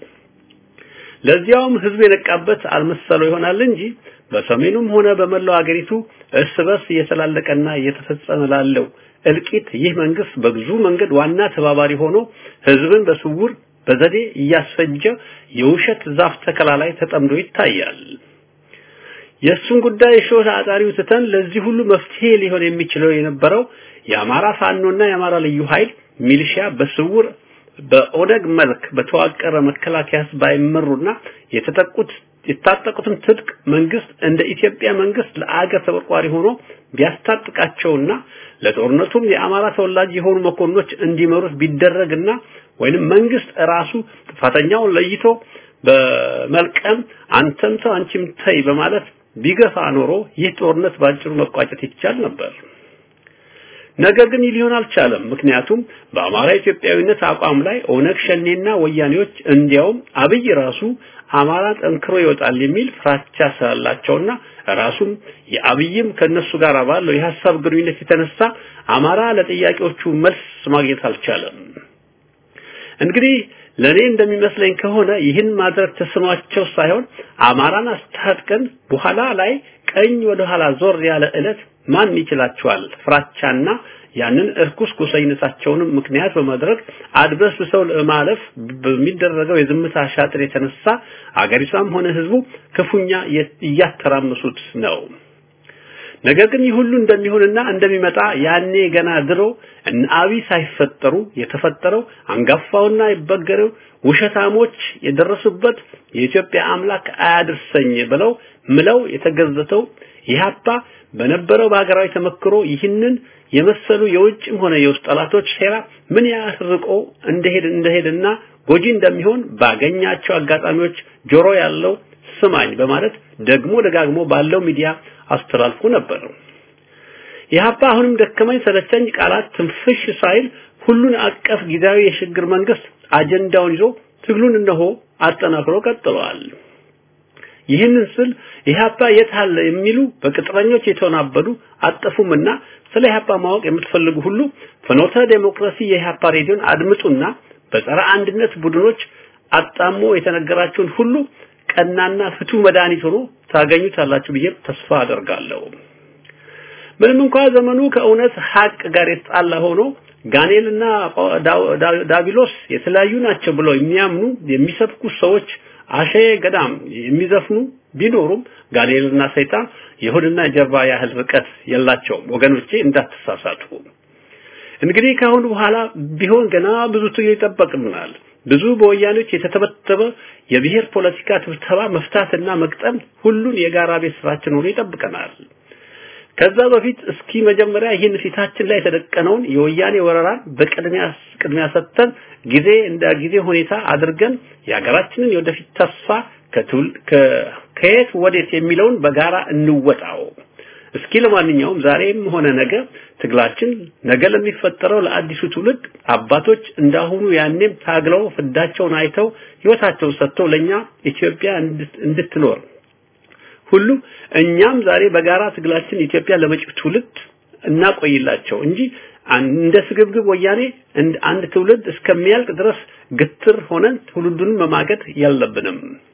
ለዚያውም ህዝብ የነቃበት አልመሰለው ይሆናል እንጂ በሰሜኑም ሆነ በመላው አገሪቱ እርስ በርስ እየተላለቀና እየተፈጸመ ላለው እልቂት ይህ መንግስት በብዙ መንገድ ዋና ተባባሪ ሆኖ ህዝብን በስውር በዘዴ እያስፈጀ የውሸት ዛፍ ተከላ ላይ ተጠምዶ ይታያል። የእሱን ጉዳይ ሾህ አጣሪው ትተን ለዚህ ሁሉ መፍትሄ ሊሆን የሚችለው የነበረው የአማራ ፋኖና የአማራ ልዩ ኃይል ሚሊሺያ በስውር በኦነግ መልክ በተዋቀረ መከላከያ ባይመሩና የተጠቁት የታጠቁትን ትጥቅ መንግስት እንደ ኢትዮጵያ መንግስት ለአገር ተቆርቋሪ ሆኖ ቢያስታጥቃቸውና ለጦርነቱም የአማራ ተወላጅ የሆኑ መኮንኖች እንዲመሩት ቢደረግና ወይንም መንግስት ራሱ ጥፋተኛውን ለይቶ በመልቀም አንተም ተው አንቺም ተይ በማለት ቢገፋ ኖሮ ይህ ጦርነት ባጭሩ መቋጨት ይቻል ነበር። ነገር ግን ሊሆን አልቻለም። ምክንያቱም በአማራ ኢትዮጵያዊነት አቋም ላይ ኦነግ ሸኔና ወያኔዎች እንዲያውም አብይ ራሱ አማራ ጠንክሮ ይወጣል የሚል ፍራቻ ስላላቸውና ራሱም የአብይም ከነሱ ጋር ባለው የሐሳብ ግንኙነት የተነሳ አማራ ለጥያቄዎቹ መልስ ማግኘት አልቻለም። እንግዲህ ለኔ እንደሚመስለኝ ከሆነ ይህን ማድረግ ተስኗቸው ሳይሆን አማራን አስታጥቀን በኋላ ላይ ቀኝ ወደ ኋላ ዞር ያለ ዕለት ማን ይችላቸዋል? ፍራቻና ያንን እርኩስ ጎሰኝነታቸውንም ምክንያት በማድረግ አድበስብሰው ለማለፍ በሚደረገው የዝምታ ሻጥር የተነሳ አገሪቷም ሆነ ህዝቡ ክፉኛ እያተራመሱት ነው። ነገር ግን ይህ ሁሉ እንደሚሆንና እንደሚመጣ ያኔ ገና ድሮ እነ አብይ ሳይፈጠሩ የተፈጠረው አንጋፋውና ይበገረው ውሸታሞች የደረሱበት የኢትዮጵያ አምላክ አያድርሰኝ ብለው ምለው የተገዘተው ኢህአፓ በነበረው በሀገራዊ ተመክሮ ይህንን የመሰሉ የውጭም ሆነ የውስጥ ጠላቶች ሴራ ምን ያህል ርቆ እንደሄድ እንደሄድና ጎጂ እንደሚሆን ባገኛቸው አጋጣሚዎች ጆሮ ያለው ስማኝ በማለት ደግሞ ደጋግሞ ባለው ሚዲያ አስተላልፎ ነበር። ኢህአፓ አሁንም ደከመኝ ሰለቸኝ ቃላት ትንፍሽ ሳይል ሁሉን አቀፍ ጊዜያዊ የሽግግር መንግስት አጀንዳውን ይዞ ትግሉን እነሆ አጠናክሮ ቀጥለዋል። ይህንን ስል ኢህአፓ የት አለ የሚሉ በቅጥረኞች የተወናበዱ አጠፉምና ስለ ኢህአፓ ማወቅ የምትፈልጉ ሁሉ ፍኖተ ዴሞክራሲ የኢህአፓ ሬዲዮን አድምጡና በጸረ አንድነት ቡድኖች አጣሞ የተነገራችሁን ሁሉ ቀናና ፍቱ መድኃኒት ሆኖ ታገኙታላችሁ ብዬ ተስፋ አደርጋለሁ። ምንም እንኳን ዘመኑ ከእውነት ሀቅ ጋር የተጣላ ሆኖ ጋኔልና ዳቢሎስ የተለያዩ ናቸው ብለው የሚያምኑ የሚሰብኩ ሰዎች አሸ ገዳም የሚዘፍኑ ቢኖሩም ጋኔልና ሰይጣን የሆድና የጀርባ ያህል ርቀት የላቸውም። ወገኖቼ እንዳትሳሳቱ። እንግዲህ ከአሁን በኋላ ቢሆን ገና ብዙ ትግል ይጠበቅብናል። ብዙ በወያኔዎች የተተበተበ የብሔር ፖለቲካ ትብተባ መፍታትና መቅጠም ሁሉን የጋራ ቤት ስራችን ሆኖ ይጠብቀናል። ከዛ በፊት እስኪ መጀመሪያ ይህን ፊታችን ላይ የተደቀነውን የወያኔ ወረራን በቅድሚያ ቅድሚያ ሰጥተን ጊዜ እንደ ጊዜ ሁኔታ አድርገን የሀገራችንን የወደፊት ተስፋ ከትውል ከየት ወዴት የሚለውን በጋራ እንወጣው። እስኪ ለማንኛውም ዛሬም ሆነ ነገ ትግላችን ነገ ለሚፈጠረው ለአዲሱ ትውልድ አባቶች እንዳሁኑ ያኔም ታግለው ፍዳቸውን አይተው ህይወታቸውን ሰጥተው ለኛ ኢትዮጵያ እንድትኖር ሁሉ እኛም ዛሬ በጋራ ትግላችን ኢትዮጵያ ለመጪው ትውልድ እናቆይላቸው እንጂ እንደ ስግብግብ ወያኔ አንድ ትውልድ እስከሚያልቅ ድረስ ግትር ሆነን ትውልዱን መማገድ የለብንም።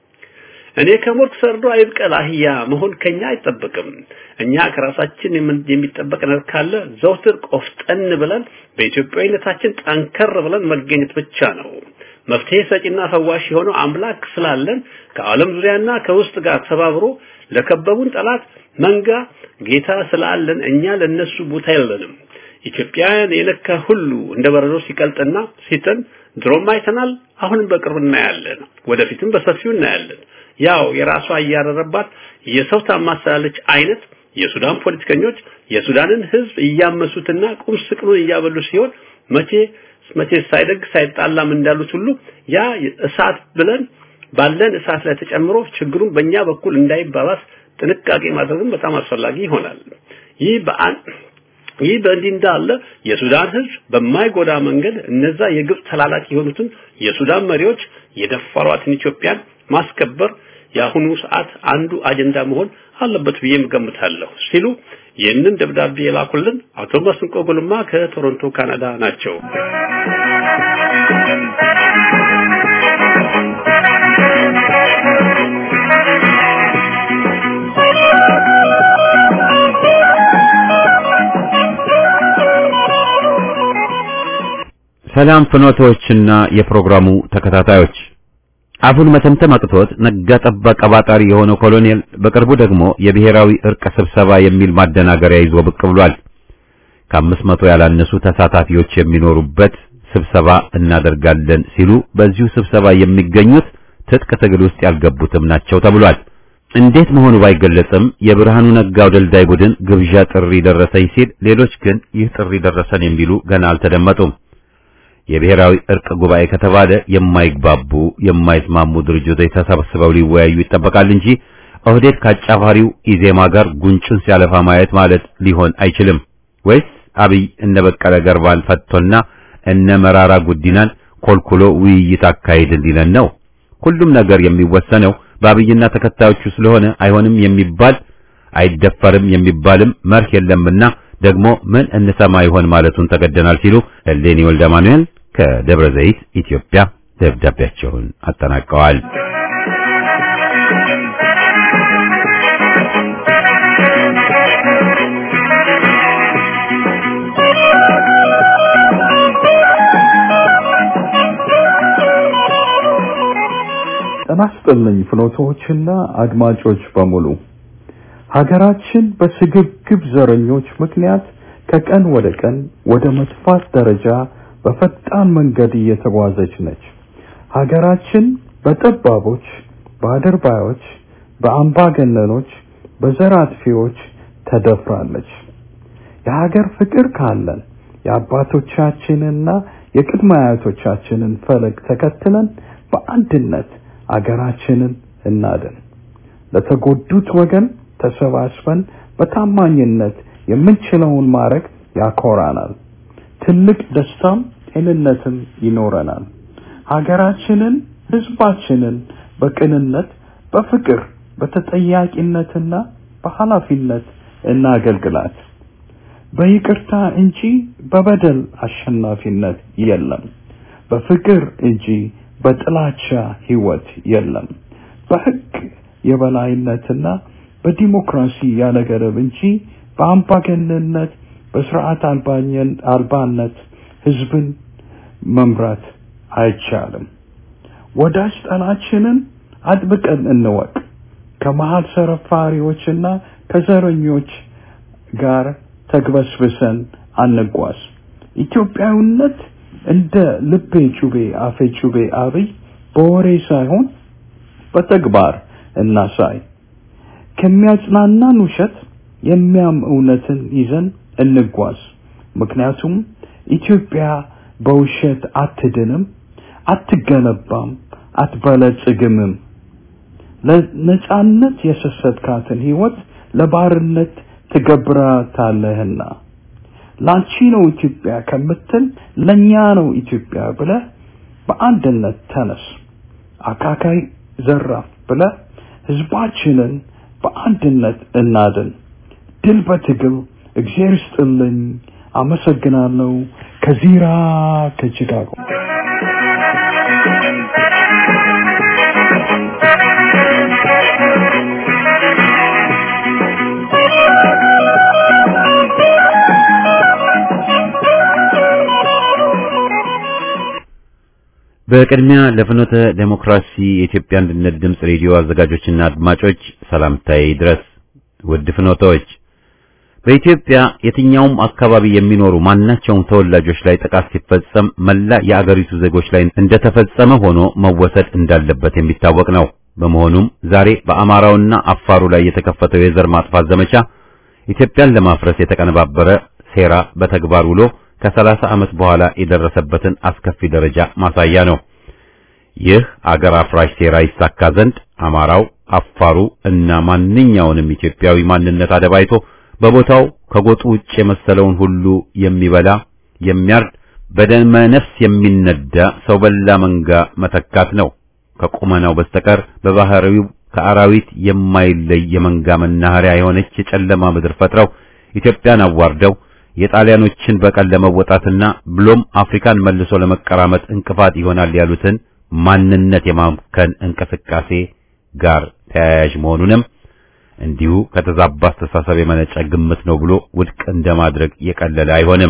እኔ ከሞት ሰርዶ አይብቀል አህያ መሆን ከኛ አይጠበቅም። እኛ ከራሳችን የሚጠበቅ ነገር ካለ ዘውትር ቆፍጠን ብለን በኢትዮጵያዊነታችን ጠንከር ብለን መገኘት ብቻ ነው። መፍትሄ ሰጪና ፈዋሽ የሆነው አምላክ ስላለን ከዓለም ዙሪያና ከውስጥ ጋር ተባብሮ ለከበቡን ጠላት መንጋ ጌታ ስላለን እኛ ለነሱ ቦታ የለንም። ኢትዮጵያን የነካ ሁሉ እንደ በረዶ ሲቀልጥና ሲጥን ድሮም አይተናል፣ አሁንም በቅርብ እናያለን፣ ወደፊትም በሰፊው እናያለን። ያው የራሷ እያረረባት የሰው ታማሰላለች አይነት የሱዳን ፖለቲከኞች የሱዳንን ህዝብ እያመሱትና ቁም ስቅሉን እያበሉ ሲሆን መቼ መቼ ሳይደግ ሳይጣላም እንዳሉት ሁሉ ያ እሳት ብለን ባለን እሳት ላይ ተጨምሮ ችግሩን በእኛ በኩል እንዳይባባስ ጥንቃቄ ማድረግም በጣም አስፈላጊ ይሆናል። ይህ በአን ይህ በእንዲህ እንዳለ የሱዳን ህዝብ በማይጎዳ መንገድ እነዛ የግብፅ ተላላኪ የሆኑትን የሱዳን መሪዎች የደፈሯትን ኢትዮጵያን ማስከበር የአሁኑ ሰዓት አንዱ አጀንዳ መሆን አለበት ብዬ እገምታለሁ ሲሉ ይህንን ደብዳቤ የላኩልን አቶ መስንቆ ጉልማ ከቶሮንቶ ካናዳ ናቸው። ሰላም ፍኖቶችና የፕሮግራሙ ተከታታዮች አፉን መተምተም አቅቶት ነጋ ጠባ ቀባጣሪ የሆነው ኮሎኔል በቅርቡ ደግሞ የብሔራዊ እርቅ ስብሰባ የሚል ማደናገሪያ ይዞ ብቅ ብሏል። ከአምስት መቶ ያላነሱ ተሳታፊዎች የሚኖሩበት ስብሰባ እናደርጋለን ሲሉ በዚሁ ስብሰባ የሚገኙት ትጥቅ ትግል ውስጥ ያልገቡትም ናቸው ተብሏል። እንዴት መሆኑ ባይገለጽም የብርሃኑ ነጋው ደልዳይ ቡድን ግብዣ ጥሪ ደረሰኝ ሲል፣ ሌሎች ግን ይህ ጥሪ ደረሰን የሚሉ ገና አልተደመጡም። የብሔራዊ እርቅ ጉባኤ ከተባለ የማይግባቡ የማይስማሙ ድርጅቶች ተሰብስበው ሊወያዩ ይጠበቃል እንጂ ኦህዴድ ካጫፋሪው ኢዜማ ጋር ጉንጩን ሲያለፋ ማየት ማለት ሊሆን አይችልም። ወይስ አብይ እነ በቀለ ገርባን ፈቶና እነ መራራ ጉዲናን ኮልኩሎ ውይይት አካሄድ እንዲለን ነው? ሁሉም ነገር የሚወሰነው በአብይና ተከታዮቹ ስለሆነ አይሆንም የሚባል አይደፈርም የሚባልም መርህ የለምና ደግሞ ምን እንሰማ ይሆን ማለቱን ተገደናል ሲሉ እሌኒ ወልደ ማኑኤል ከደብረ ዘይት ኢትዮጵያ ደብዳቤያቸውን አጠናቀዋል። ጤና ይስጥልኝ ፍኖቶችና አድማጮች በሙሉ ሀገራችን በስግብግብ ዘረኞች ምክንያት ከቀን ወደ ቀን ወደ መጥፋት ደረጃ በፈጣን መንገድ እየተጓዘች ነች። ሀገራችን በጠባቦች፣ በአድርባዮች፣ በአምባገነኖች፣ በዘር አጥፊዎች ተደፍራለች። የሀገር ፍቅር ካለን የአባቶቻችንና የቅድመ አያቶቻችንን ፈለግ ተከትለን በአንድነት አገራችንን እናድን። ለተጎዱት ወገን ተሰባስበን በታማኝነት የምንችለውን ማድረግ ያኮራናል። ትልቅ ደስታም ጤንነትም ይኖረናል። ሀገራችንን፣ ህዝባችንን በቅንነት፣ በፍቅር፣ በተጠያቂነትና በኃላፊነት እናገልግላት። በይቅርታ እንጂ በበደል አሸናፊነት የለም። በፍቅር እንጂ በጥላቻ ህይወት የለም። በህግ የበላይነትና በዲሞክራሲ ያለ ገደብ እንጂ በአምባገነንነት በስርዓት አልባነት ህዝብን መምራት አይቻልም። ወዳጅ ጠላችንን አጥብቀን እንወቅ። ከመሀል ሰረፋሪዎችና ከዘረኞች ጋር ተግበስብሰን አንጓዝ። ኢትዮጵያዊነት እንደ ልቤ ጩቤ አፌ ጩቤ አብይ በወሬ ሳይሆን በተግባር እናሳይ። ከሚያጽናናን ውሸት የሚያም እውነትን ይዘን እንጓዝ። ምክንያቱም ኢትዮጵያ በውሸት አትድንም፣ አትገነባም፣ አትበለጽግምም። ለነጻነት የሰሰትካትን ህይወት ለባርነት ትገብራታለህና ላንቺ ነው ኢትዮጵያ ከምትል ለኛ ነው ኢትዮጵያ ብለህ በአንድነት ተነስ። አካካይ ዘራፍ ብለህ ህዝባችንን በአንድነት እናድን። ድል በትግል እግዚአብሔር ይስጥልኝ። አመሰግናለሁ። ከዚራ ከቺካጎ በቅድሚያ ለፍኖተ ዴሞክራሲ የኢትዮጵያ አንድነት ድምፅ ሬዲዮ አዘጋጆችና አድማጮች ሰላምታዬ ድረስ። ውድ ፍኖተዎች፣ በኢትዮጵያ የትኛውም አካባቢ የሚኖሩ ማናቸውም ተወላጆች ላይ ጥቃት ሲፈጸም መላ የአገሪቱ ዜጎች ላይ እንደተፈጸመ ሆኖ መወሰድ እንዳለበት የሚታወቅ ነው። በመሆኑም ዛሬ በአማራውና አፋሩ ላይ የተከፈተው የዘር ማጥፋት ዘመቻ ኢትዮጵያን ለማፍረስ የተቀነባበረ ሴራ በተግባር ውሎ ከሰላሳ ዓመት በኋላ የደረሰበትን አስከፊ ደረጃ ማሳያ ነው። ይህ አገር አፍራሽ ሴራ ይሳካ ዘንድ አማራው፣ አፋሩ እና ማንኛውንም ኢትዮጵያዊ ማንነት አደባይቶ በቦታው ከጎጡ ውጭ የመሰለውን ሁሉ የሚበላ የሚያርድ በደመ ነፍስ የሚነዳ ሰው በላ መንጋ መተካት ነው። ከቁመናው በስተቀር በባህሪው ከአራዊት የማይለይ የመንጋ መናኸሪያ የሆነች የጨለማ ምድር ፈጥረው ኢትዮጵያን አዋርደው የጣሊያኖችን በቀል ለመወጣትና ብሎም አፍሪካን መልሶ ለመቀራመጥ እንቅፋት ይሆናል ያሉትን ማንነት የማምከን እንቅስቃሴ ጋር ተያያዥ መሆኑንም እንዲሁ ከተዛባ አስተሳሰብ የመነጨ ግምት ነው ብሎ ውድቅ እንደማድረግ የቀለለ አይሆንም።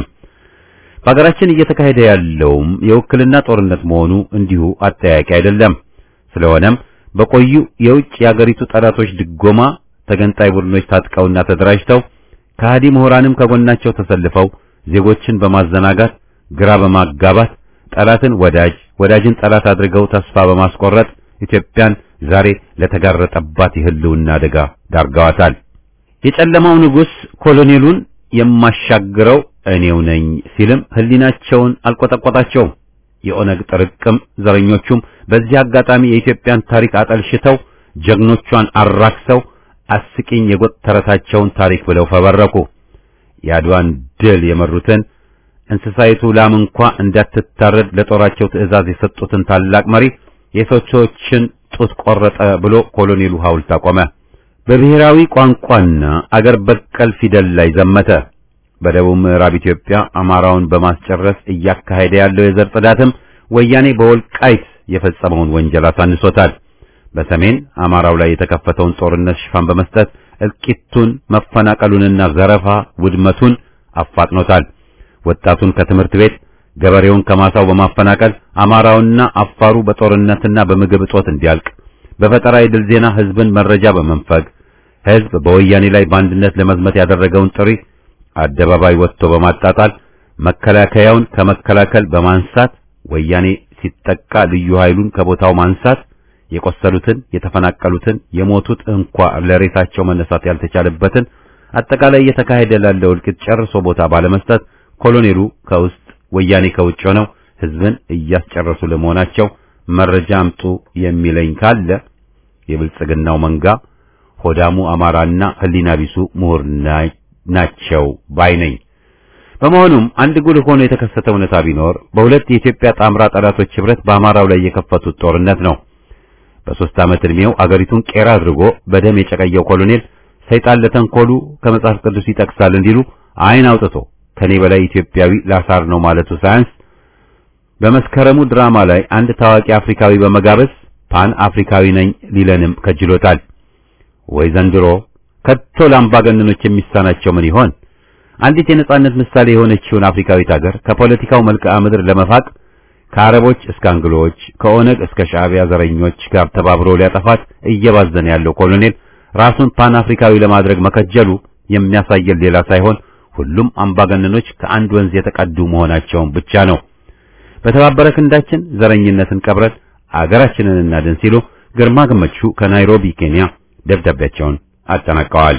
በሀገራችን እየተካሄደ ያለውም የውክልና ጦርነት መሆኑ እንዲሁ አጠያቂ አይደለም። ስለሆነም በቆዩ የውጭ የአገሪቱ ጠላቶች ድጎማ ተገንጣይ ቡድኖች ታጥቀውና ተደራጅተው ከሃዲ ምሁራንም ከጎናቸው ተሰልፈው ዜጎችን በማዘናጋት ግራ በማጋባት ጠላትን ወዳጅ ወዳጅን ጠላት አድርገው ተስፋ በማስቆረጥ ኢትዮጵያን ዛሬ ለተጋረጠባት የህልውና አደጋ ዳርገዋታል። የጨለማው ንጉሥ ኮሎኔሉን የማሻግረው እኔው ነኝ ሲልም ህሊናቸውን አልቆጠቆጣቸውም። የኦነግ ጥርቅም ዘረኞቹም በዚህ አጋጣሚ የኢትዮጵያን ታሪክ አጠልሽተው ጀግኖቿን አራክሰው አስቂኝ የጎጥ ተረታቸውን ታሪክ ብለው ፈበረኩ። የአድዋን ድል የመሩትን እንስሳይቱ ላም እንኳ እንዳትታረድ ለጦራቸው ትዕዛዝ የሰጡትን ታላቅ መሪ የሰዎችን ጡት ቆረጠ ብሎ ኮሎኔሉ ሐውልት አቆመ። በብሔራዊ ቋንቋና አገር በቀል ፊደል ላይ ዘመተ። በደቡብ ምዕራብ ኢትዮጵያ አማራውን በማስጨረስ እያካሄደ ያለው የዘር ጽዳትም ወያኔ በወልቃይት የፈጸመውን ወንጀል አሳንሶታል። በሰሜን አማራው ላይ የተከፈተውን ጦርነት ሽፋን በመስጠት እልቂቱን፣ መፈናቀሉንና ዘረፋ ውድመቱን አፋጥኖታል። ወጣቱን ከትምህርት ቤት ገበሬውን ከማሳው በማፈናቀል አማራውና አፋሩ በጦርነትና በምግብ እጦት እንዲያልቅ በፈጠራ የድል ዜና ህዝብን መረጃ በመንፈግ ህዝብ በወያኔ ላይ በአንድነት ለመዝመት ያደረገውን ጥሪ አደባባይ ወጥቶ በማጣጣል መከላከያውን ከመከላከል በማንሳት ወያኔ ሲጠቃ ልዩ ኃይሉን ከቦታው ማንሳት የቆሰሉትን፣ የተፈናቀሉትን፣ የሞቱት እንኳ ለሬሳቸው መነሳት ያልተቻለበትን አጠቃላይ እየተካሄደ ላለው እልቂት ጨርሶ ቦታ ባለመስጠት ኮሎኔሉ ከውስጥ ወያኔ ከውጭ ሆነው ህዝብን እያስጨረሱ ለመሆናቸው መረጃ አምጡ የሚለኝ ካለ የብልጽግናው መንጋ ሆዳሙ አማራና ህሊና ቢሱ ምሁር ናቸው ባይ ነኝ። በመሆኑም አንድ ጉልህ ሆኖ የተከሰተ እውነታ ቢኖር በሁለት የኢትዮጵያ ጣምራ ጠላቶች ህብረት በአማራው ላይ የከፈቱት ጦርነት ነው። በሶስት ዓመት ዕድሜው አገሪቱን ቄራ አድርጎ በደም የጨቀየው ኮሎኔል ሰይጣን ለተንኮሉ ከመጽሐፍ ቅዱስ ይጠቅሳል እንዲሉ አይን አውጥቶ ከኔ በላይ ኢትዮጵያዊ ላሳር ነው ማለቱ ሳያንስ በመስከረሙ ድራማ ላይ አንድ ታዋቂ አፍሪካዊ በመጋበዝ ፓን አፍሪካዊ ነኝ ሊለንም ከጅሎታል። ወይ ዘንድሮ ከቶ ለአምባገነኖች የሚሳናቸው ምን ይሆን? አንዲት የነጻነት ምሳሌ የሆነችውን አፍሪካዊት ሀገር ከፖለቲካው መልክዓ ምድር ለመፋቅ ከአረቦች እስከ አንግሎች ከኦነግ እስከ ሻዕቢያ ዘረኞች ጋር ተባብሮ ሊያጠፋት እየባዘነ ያለው ኮሎኔል ራሱን ፓን አፍሪካዊ ለማድረግ መከጀሉ የሚያሳየን ሌላ ሳይሆን ሁሉም አምባገነኖች ከአንድ ወንዝ የተቀዱ መሆናቸውን ብቻ ነው። በተባበረ ክንዳችን ዘረኝነትን ቀብረን አገራችንን እናድን ሲሉ ግርማ ገመቹ ከናይሮቢ ኬንያ ደብዳቤያቸውን አጠናቀዋል።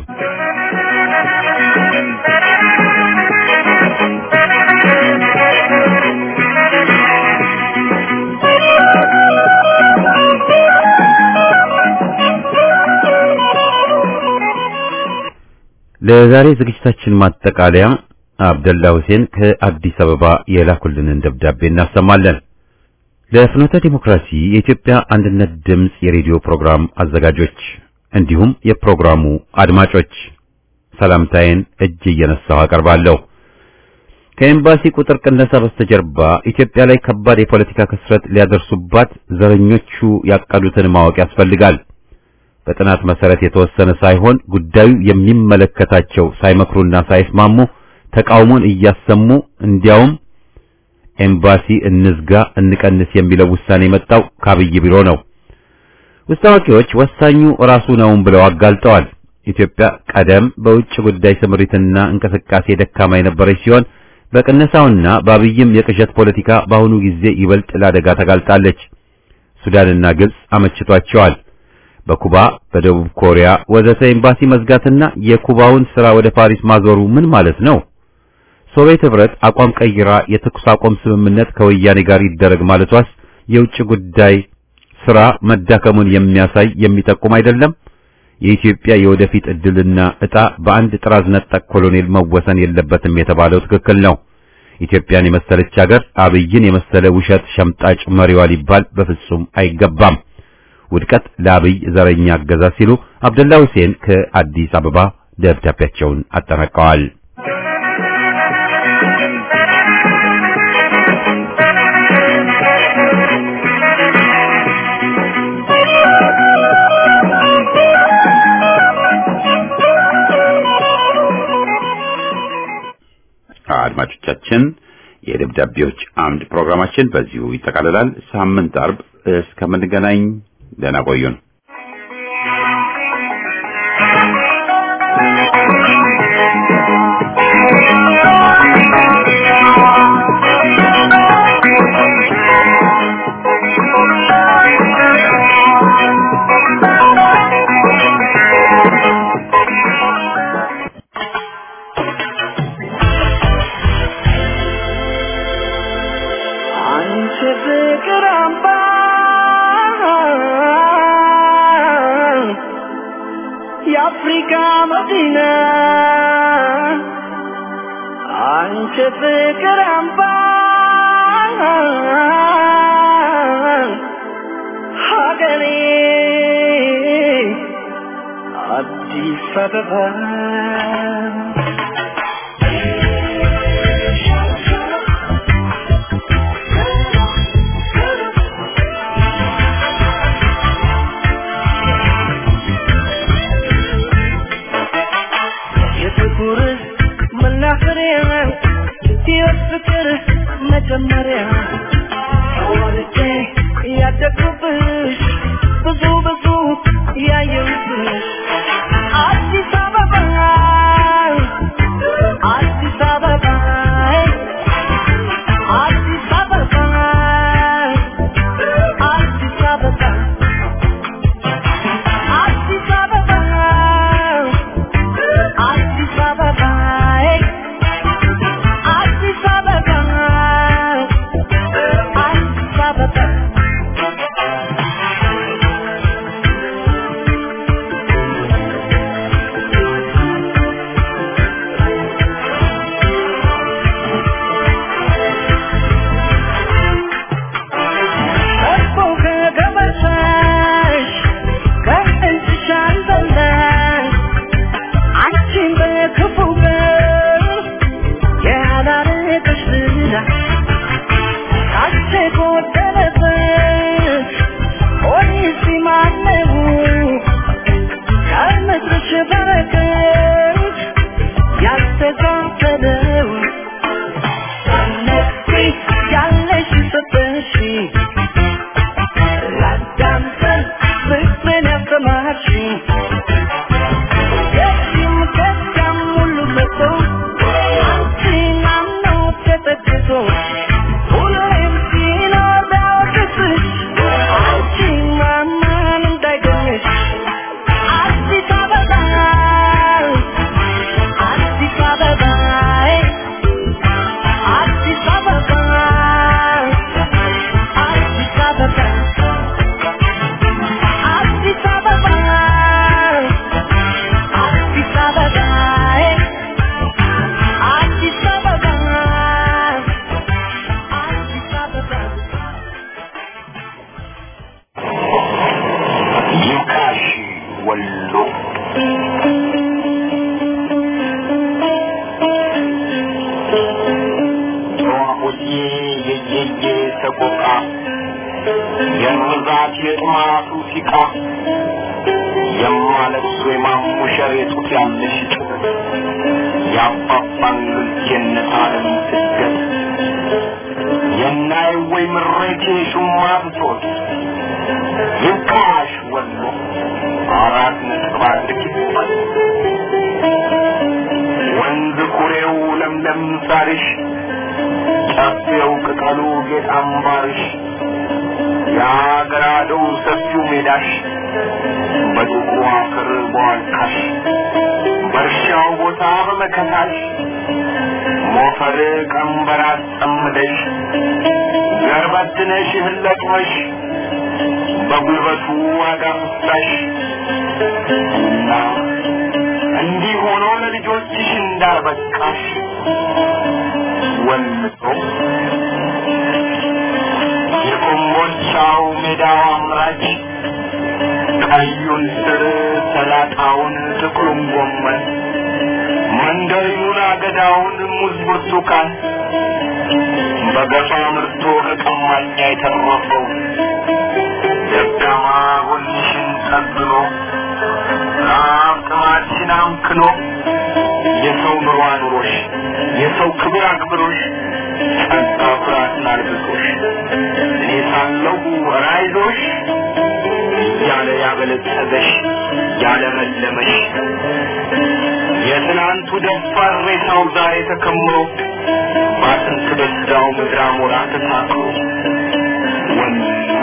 ለዛሬ ዝግጅታችን ማጠቃለያ አብደላ ሁሴን ከአዲስ አበባ የላኩልንን ደብዳቤ እናሰማለን። ለፍኖተ ዲሞክራሲ የኢትዮጵያ አንድነት ድምፅ የሬዲዮ ፕሮግራም አዘጋጆች እንዲሁም የፕሮግራሙ አድማጮች ሰላምታዬን እጅ እየነሳሁ አቀርባለሁ። ከኤምባሲ ቁጥር ቅነሳ በስተጀርባ ኢትዮጵያ ላይ ከባድ የፖለቲካ ክስረት ሊያደርሱባት ዘረኞቹ ያቀዱትን ማወቅ ያስፈልጋል። በጥናት መሰረት የተወሰነ ሳይሆን ጉዳዩ የሚመለከታቸው ሳይመክሩና ሳይስማሙ ተቃውሞን እያሰሙ እንዲያውም ኤምባሲ እንዝጋ እንቀንስ የሚለው ውሳኔ የመጣው ከአብይ ቢሮ ነው። ውስጥ አዋቂዎች ወሳኙ ራሱ ነውም ብለው አጋልጠዋል። ኢትዮጵያ ቀደም በውጭ ጉዳይ ስምሪትና እንቅስቃሴ ደካማ የነበረች ሲሆን በቅነሳውና በአብይም የቅዠት ፖለቲካ በአሁኑ ጊዜ ይበልጥ ለአደጋ ተጋልጣለች። ሱዳንና ግብጽ አመችቷቸዋል። በኩባ በደቡብ ኮሪያ ወዘተ ኤምባሲ መዝጋትና የኩባውን ስራ ወደ ፓሪስ ማዞሩ ምን ማለት ነው? ሶቪየት ህብረት አቋም ቀይራ የተኩስ አቁም ስምምነት ከወያኔ ጋር ይደረግ ማለቷስ የውጭ ጉዳይ ስራ መዳከሙን የሚያሳይ የሚጠቁም አይደለም? የኢትዮጵያ የወደፊት እድልና ዕጣ በአንድ ጥራዝ ነጠቅ ኮሎኔል መወሰን የለበትም የተባለው ትክክል ነው። ኢትዮጵያን የመሰለች ሀገር አብይን የመሰለ ውሸት ሸምጣጭ መሪዋ ሊባል በፍጹም አይገባም። ውድቀት ለአብይ ዘረኛ አገዛዝ ሲሉ አብደላ ሁሴን ከአዲስ አበባ ደብዳቤያቸውን አጠናቀዋል። አድማጮቻችን የደብዳቤዎች አምድ ፕሮግራማችን በዚሁ ይጠቃልላል። ሳምንት አርብ እስከምንገናኝ ደህና ቆዩን። አንቺ ፍቅር አምባ የአፍሪካ መዲና አንቺ ፍቅር አምባ ሀገሬ አዲስ አበባ የጥቁር መናፈሪያ ሕይወት ፍቅር መጀመሪያ ወልጄ ያደግኩብሽ ብዙ ብዙ ያየሁብሽ አዲስ አበባ የርዛት የጥማቱ ሲቃ የማለቅሱ የማሙሸር የጡት ያለሽ ጩኸት የአባባን የነታለም ስደት የናይ ወይ ምሬት የሹማ ብሶት ይብቃሽ ወሎ አራት ነጥብ አንድ ኪሎሜትር ወንዝ ኩሬው ለምለም ሳርሽ ጨፌው ቅጠሉ ጌጥ አምባርሽ የአገራዶው ሰፊው ሜዳሽ በጥቁሩ አፈር በዋልካሽ በእርሻው ቦታ በመከታሽ ሞፈር ቀንበር አስጠምደሽ ገርበትነሽ እህል ለቅመሽ በጉልበቱ ዋጋ ፍሳሽ እና እንዲህ ሆኖ ለልጆችሽ እንዳልበቃሽ ወልዶ የኮምቦልቻው ሜዳው አምራች ቀዩን ስር ሰላጣውን ጥቁሩን ጎመን መንደሪኑን አገዳውን ሙዝ ብርቱካን በገፋ ምርቶ ከቀማኛ የተረፈው ደካማ ጎንሽን ጠግኖ ራብ ጥማትሽን አምክኖ የሰው ኑሮ አኑሮሽ የሰው ክብር አክብሮሽ ጸጋ ኩራትን አልብሶሽ እኔ ሳለሁ ራይዞሽ እያለ ያበለጸገሽ ያለመለመሽ የትናንቱ ደፋር ሬሳው ዛሬ ተከምሮ በአጥንት በስጋው ምድር አሞራ ተሳክሮ ወሎ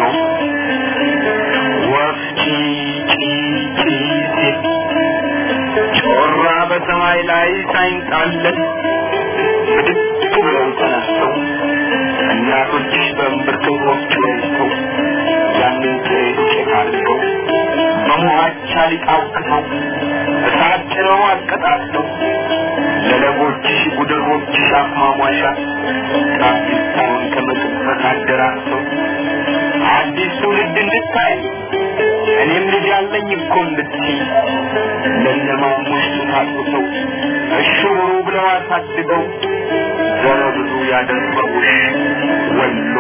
ወፍ ጪ ጪ ጪ ሲል ጮራ በሰማይ ላይ ሳይንጣለን ብድግ ብለው ተነስተው እናቶችሽ በእምብርት ወፍጮ ይዘው ያንን ጥሬ ዱቄት አድርገው በሙሃቻ ሊጣውቅተው እሳት ጭረው አቀጣጥለው ለለቦችሽ ጉድሮችሽ አስማሟሻ ጣፊታውን ከመጥፈት አደራሰው አዲስ ትውልድ እንድታይ እኔም ልጅ አለኝ እኮ እንድትይ ለነማሙሽ ታጥተው እሽሩ ብለው አሳድገው ዘረ ብዙ ያደረጉሽ ወሎ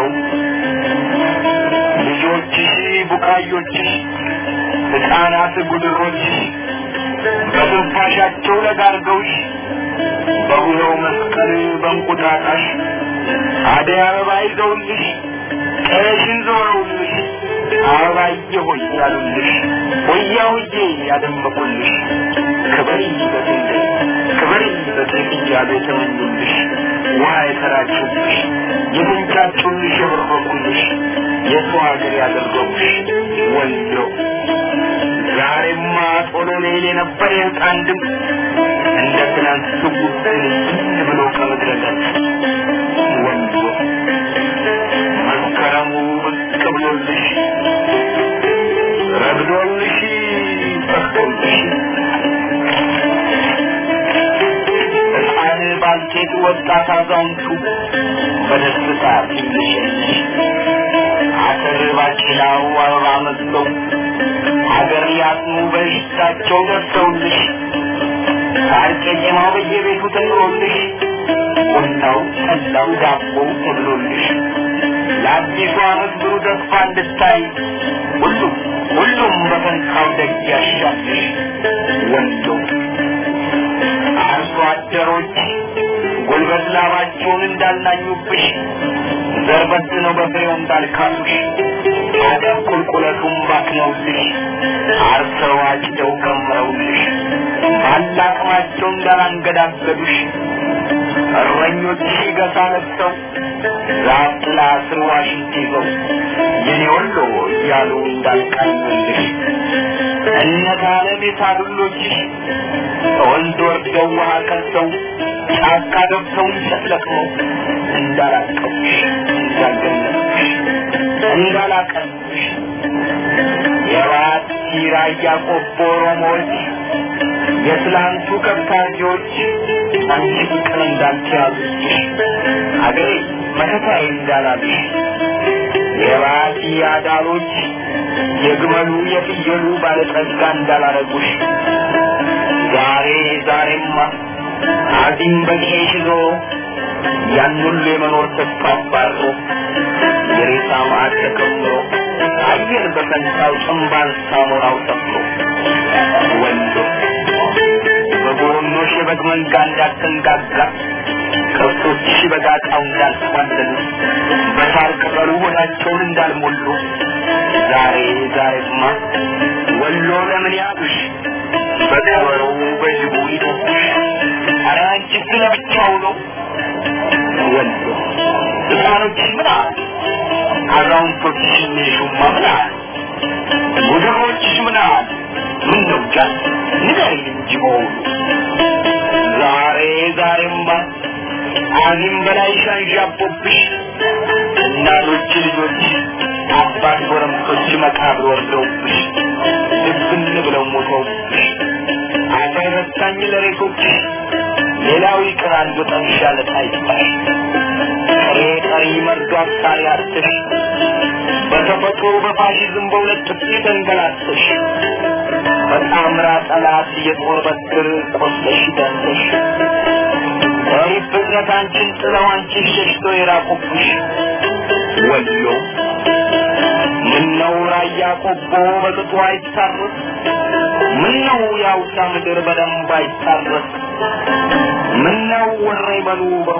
ልጆችሽ ቡቃዮችሽ ሕፃናት ጉድሮችሽ በትንፋሻቸው ለጋርገውሽ በውለው መስቀል በእንቁጣጣሽ አደይ አበባ ይዘውልሽ ቀሽን ዞረውልሽ አበባዬ ሆይ ያሉልሽ ሆያ ሆዬ ያደመቁልሽ ክበሪ በጥንት ክበሪ በጥንት እያሉ የተመኙልሽ ውሃ የተራጩልሽ የተንጫጩልሽ የበረኩልሽ የሰው ሀገር ያደረጉሽ ወሎ ዛሬማ ቶሎ ሌል የነበር የህፃን ድምፅ እንደ ትናንት ስውት ብሎ ከምድረ ገጽ ወሎ መስከረሙ ብቅ ብሎልሽ ረግዶልሽ ፈቅዶልሽ ሕፃን ባልቴት ወጣት አዛውንቱ በደስታ ሲልሸልሽ አተር ባቄላው አበባ መስለው ሀገር ሊያጥኑ በሽታቸው ደርሰውልሽ ሳር ቄጤማው በየቤቱ ተጥሮልሽ ቡናው ጠላው ዳቦው ተብሎልሽ ለአዲሱ ዓመት ብሩህ ተስፋ እንድታይ ሁሉም ሁሉም በፈንታው ደግ ያሻልሽ ወሎ አርሶ አደሮች ጉልበት ላባቸውን እንዳልናኙብሽ ዘርበት ነው በፍሬው እንዳልካሉሽ አደብ ቁልቁለቱን ባክነውልሽ አርሰው አጭደው ከምረውልሽ ባላቅማቸው እንዳላንገዳገዱሽ እረኞችሽ ገሳ ለብሰው ዛፍ ጥላ ስር ዋሽንት ይዘው የኔ ወሎ እያሉ እንዳልቃኙልሽ እነት ዓለም የሳሉሎችሽ ወንዝ ወርደው ውሃ ቀልተው ጫካ ገብተው እንጨት ለቅመው እንዳላቀሙሽ እንዳልገነጡሽ እንዳላቀሙሽ የባት ራያ ቆቦ ኦሮሞዎች የትላንቱ ከብታጆች አንቺ ፍቅር እንዳልተያዙሽ አገሬ መከታዬ እንዳላሉሽ የባቲ አዳሎች የግመሉ የፍየሉ ባለጸጋ እንዳላረጉሽ ዛሬ ዛሬማ አዚም በጌሽ ይዞ ያን ሁሉ የመኖር ተስፋ አባሮ የሬሳ ማዕድ ተከምሮ አየር በፈንታው ጭንባን ሳሞራው ሰፍሮ ወንዶ በጎረኖሽ የበግ መንጋ እንዳትንጋጋ ከብቶችሽ በጋጣው እንዳልተዋለሉ በሳር ቅጠሉ ሆዳቸውን እንዳልሞሉ ዛሬ ዛሬማ ወሎ ለምን ያሉሽ በቀበሮው በጅቡ ይጠብሽ ኧረ አንቺ ስለብቻው ነው ወሎ ህፃኖችሽ ምን አሉ አዛውንቶችሽን ሹማ ምን አሉ ጉድሮችሽ ምን አሉ ምን ነው ጃ ንገሪኝ እንጂ በሆኑ ዛሬ ዛሬማ አዚም በላይ ሻንዣቦብሽ እናቶች ልጆች አባት ጎረምሶች መቃብር ወርደውብሽ ድብን ብለው ሞተውብሽ አፈር ረሳኝ ለሬቶችሽ ሌላው ይቅር አንዱ ጠንሻ ለታይታሽ ጥሬ ጠሪ መርዶ አሳሪ አርትሽ በተፈጥሮ በፋሽዝም በሁለት ጥፊ ተንገላተሽ በጣምራ ጠላት የጦር በትር ቆስለሽ ደንተሽ ሪፍ ብዝነት አንቺን ጥለው አንቺን ሸሽቶ የራቁብሽ ወዮ ምነው ራያ ቆቦ በቅጡ አይታረስ ምነው የአውሳ ምድር በደንብ አይታረስ ምነው ወሬ በሉ በሩ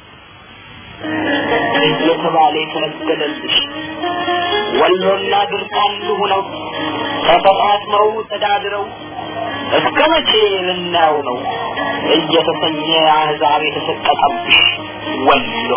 እየተባለ የተነገለልሽ ወሎና ድርቅ አንድ ሁነው ተፈጣጥመው ተዳድረው እስከ መቼ ልናየው ነው እየተሰኘ አህዛብ የተሰቀቀብሽ ወሎ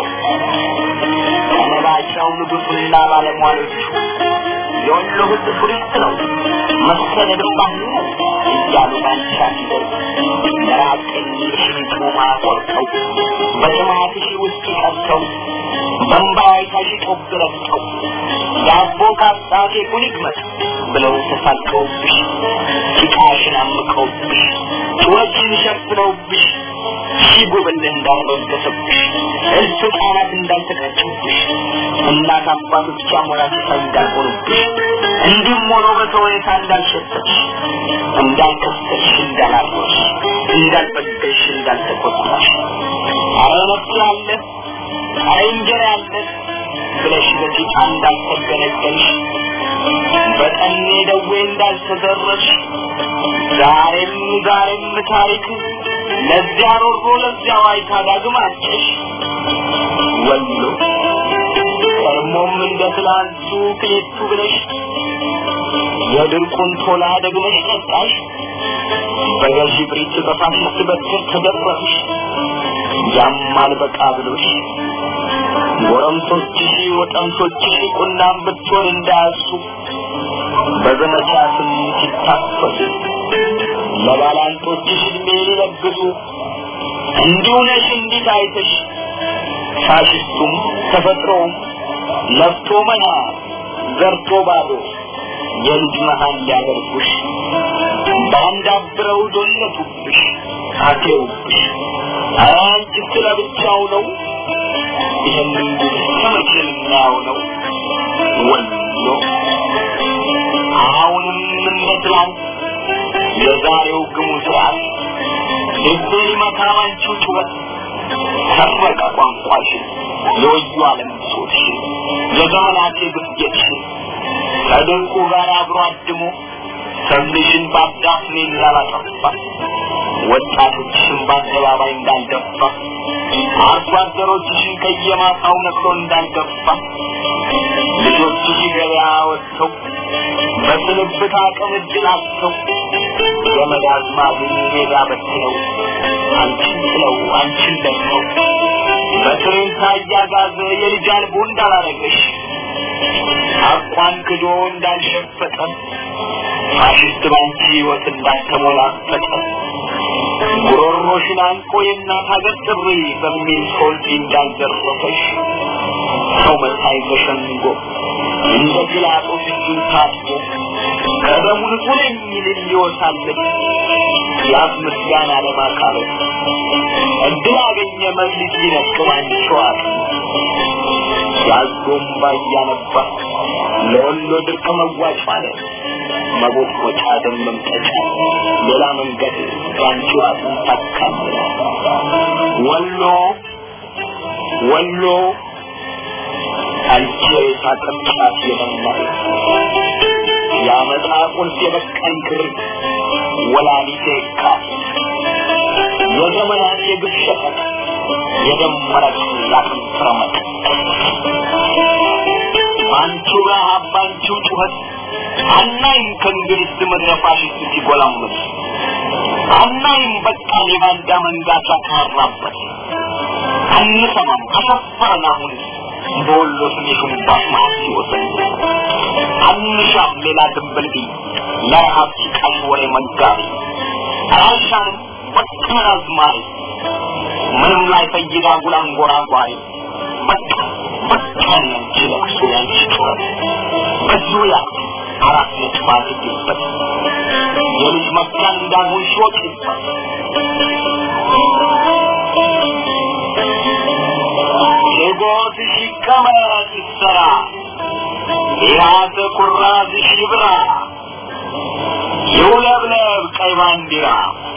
ከነባሻው ንጉሱና ባለሟሎቹ የወሎ ህዝብ ቱሪስት ነው መሰደድ ባህሉ ነው እያሉ ባንቻ ሲደርስ መራቀኝ ሽንጡማ ቆርጠው በጥማትሽ ውስጥ ቀርተው በንባይ ታሽጦብ ረግጠው ዳቦ ካጣቴ ኩሊግመት ብለው ተሳቀውብሽ ጭቃሽን አምቀውብሽ ጩኸችን ሸፍነውብሽ ሺህ ጉብል እንዳልበገሰብሽ እልፍ ህፃናት እንዳልተቀጩብሽ እናት አባቶች አሞራች እንዳልሆኑብሽ እንዲህም ሆኖ በተወኔታ እንዳልሸተሽ እንዳልከሰሽ እንዳላሮሽ እንዳልበደሽ እንዳልተቆጣሽ አረ ነፍስ አለ አረ እንጀራ አለ ብለሽ በጭቃ እንዳልተገነገልሽ በጠኔ ደዌ እንዳልተዘረሽ ዛሬም ዛሬም ታሪክ ለዚያ ሮሮ ለዚያ ዋይታ ዳግም አጨሽ ወሎ ቀድሞም እንደ ትላንቱ ክሌቱ ብለሽ የድርቁን ቶላ ደግመሽ ጠጣሽ በገዢ ብሪት በፋሽስት በትር ተደረሽ ያማል በቃ ብሎሽ ጎረምሶችሽ ወጠምሶችሽ ቁናም ብትሆን እንዳያሱ በዘመቻ ስም ሲታፈሱ ለባላንጦችሽ እድሜ ሊለግሱ እንዲሁ ነሽ እንዲት አይተሽ ፋሽስቱም ተፈጥሮውም ለፍቶ መና ዘርቶ ባዶ የልጅ መሀል ሊያደርጉሽ በአንድ አብረው ዶለቱብሽ አቴውብሽ አንቺ ስለ ብቻው ነው ይህንን ከመቼ ልናየው ነው ወሎ አሁንም እንደ ትላንት የዛሬው ግሙ ስርዓት ልቤ ሊመታ አንቺው ጩኸት ሰረቀ ቋንቋሽን የወዩ አለም ብሶትሽን የዘመናት ግፍየትሽን ከድርቁ ጋር አብሮ አድሞ ሰብልሽን በአዳፍኔ እንዳላጠፋ ወጣቶችሽን በአደባባይ እንዳልደፋ አርሶ አደሮችሽን ከየማሳው ነቅሎ እንዳልገፋ ልጆችሽ ገበያ ወጥተው በስንብት አቅም እድል አጥተው ዘመድ አዝማዱን ሜዳ በትነው አንቺን ጥለው አንቺን ደፍነው በትሬንታ እያጋዘ የልጅ አልቦ እንዳላረገሽ አቋን ክዶ እንዳልሸፈጠ ፋሽስት ባንቺ ህይወት እንዳልተሞላፈጠ ጉሮሮሽን አንቆ የእናት ሀገር ጥሪ በሚል ሶልቲ እንዳልዘረፈሽ ሰው መሳይ ተሸንጎ እንደ ጲላጦስ እጁን ታጥቦ ከደሙ ንጹህ ነኝ ይልል ይወሳለች የአፍ ምስጋና ለማካበት እድል አገኘ መብሊት ሊነቅም አንቸዋል ያዞምባ እያነባ ለወሎ ድርቅ መዋጭ ማለት መቦቆጫ ደም መምጠጫ ሌላ መንገድ ባንቺ ራሱን ታካምለ ወሎ ወሎ አንቺ ሳቅምጫት የመማር የአመፃ ቁልፍ የበቀል ክርት ወላሊቴ ካፍ የዘመናት የግፍ ሸቀጥ የደመረች ላትንፍረመጥ ባንቺው ረሃብ ባንቺው ጩኸት አናይም ከእንግሊዝ ምድረ ፋሽስት ሲጎላመት አናይም በቃ የባንዳ መንጋ ሲያካራበት አንሰማም አሰፋን አሁን በወሎ ስም የሹምባሽ ማት ሲወሰን አንሻም ሌላ ድንብልቢ ለረሃብ ሲቃሽ ወሬ መጋቢ አልሻንም በቃን አዝማሪ ምንም ላይ ፈይዳ ጉላንጎራጓሪ በቃ በቃ ያንቺ ለቅሶ ያንቺ ጩኸት በዙሪያ አራት ነጥብ አድርጊበት የልጅ መብቻን እንዳልሆን ሽወቂበት የጎትሽ ይቀመጥ ይሰራ የያዘ ኩራዝሽ ይብራ ይውለብለብ ቀይ ባንዲራ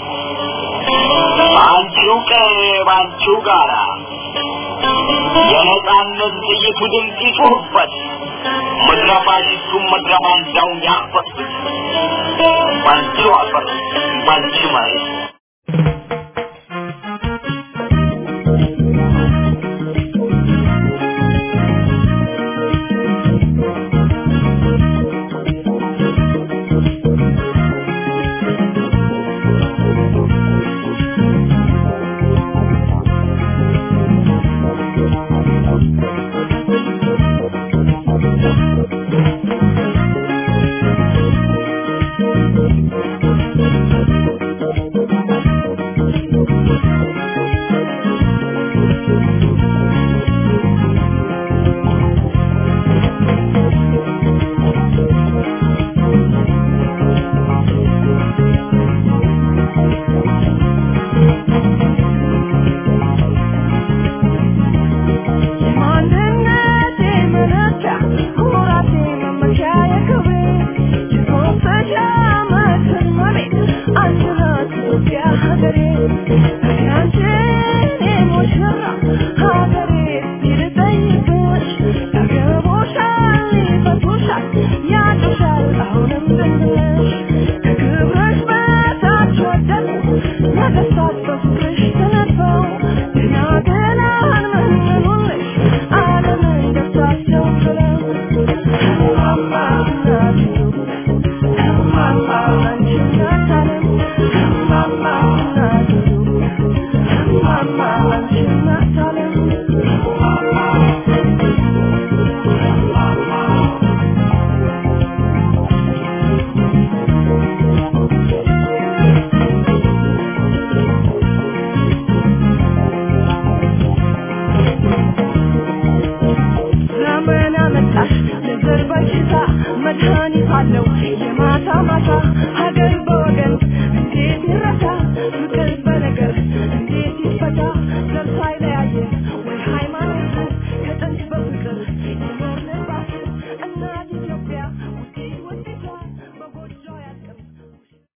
በአንቺው ቀይ በአንቺው ጋራ የነጻነት ጥይቱ ድምፅ ይጩህበት ምድረ ፋሽስቱም ምድረ ባንዳውን ያፈስበት ባንቺው አፈር ባንቺ መሬት መድኃኒት አለው የማታ ማታ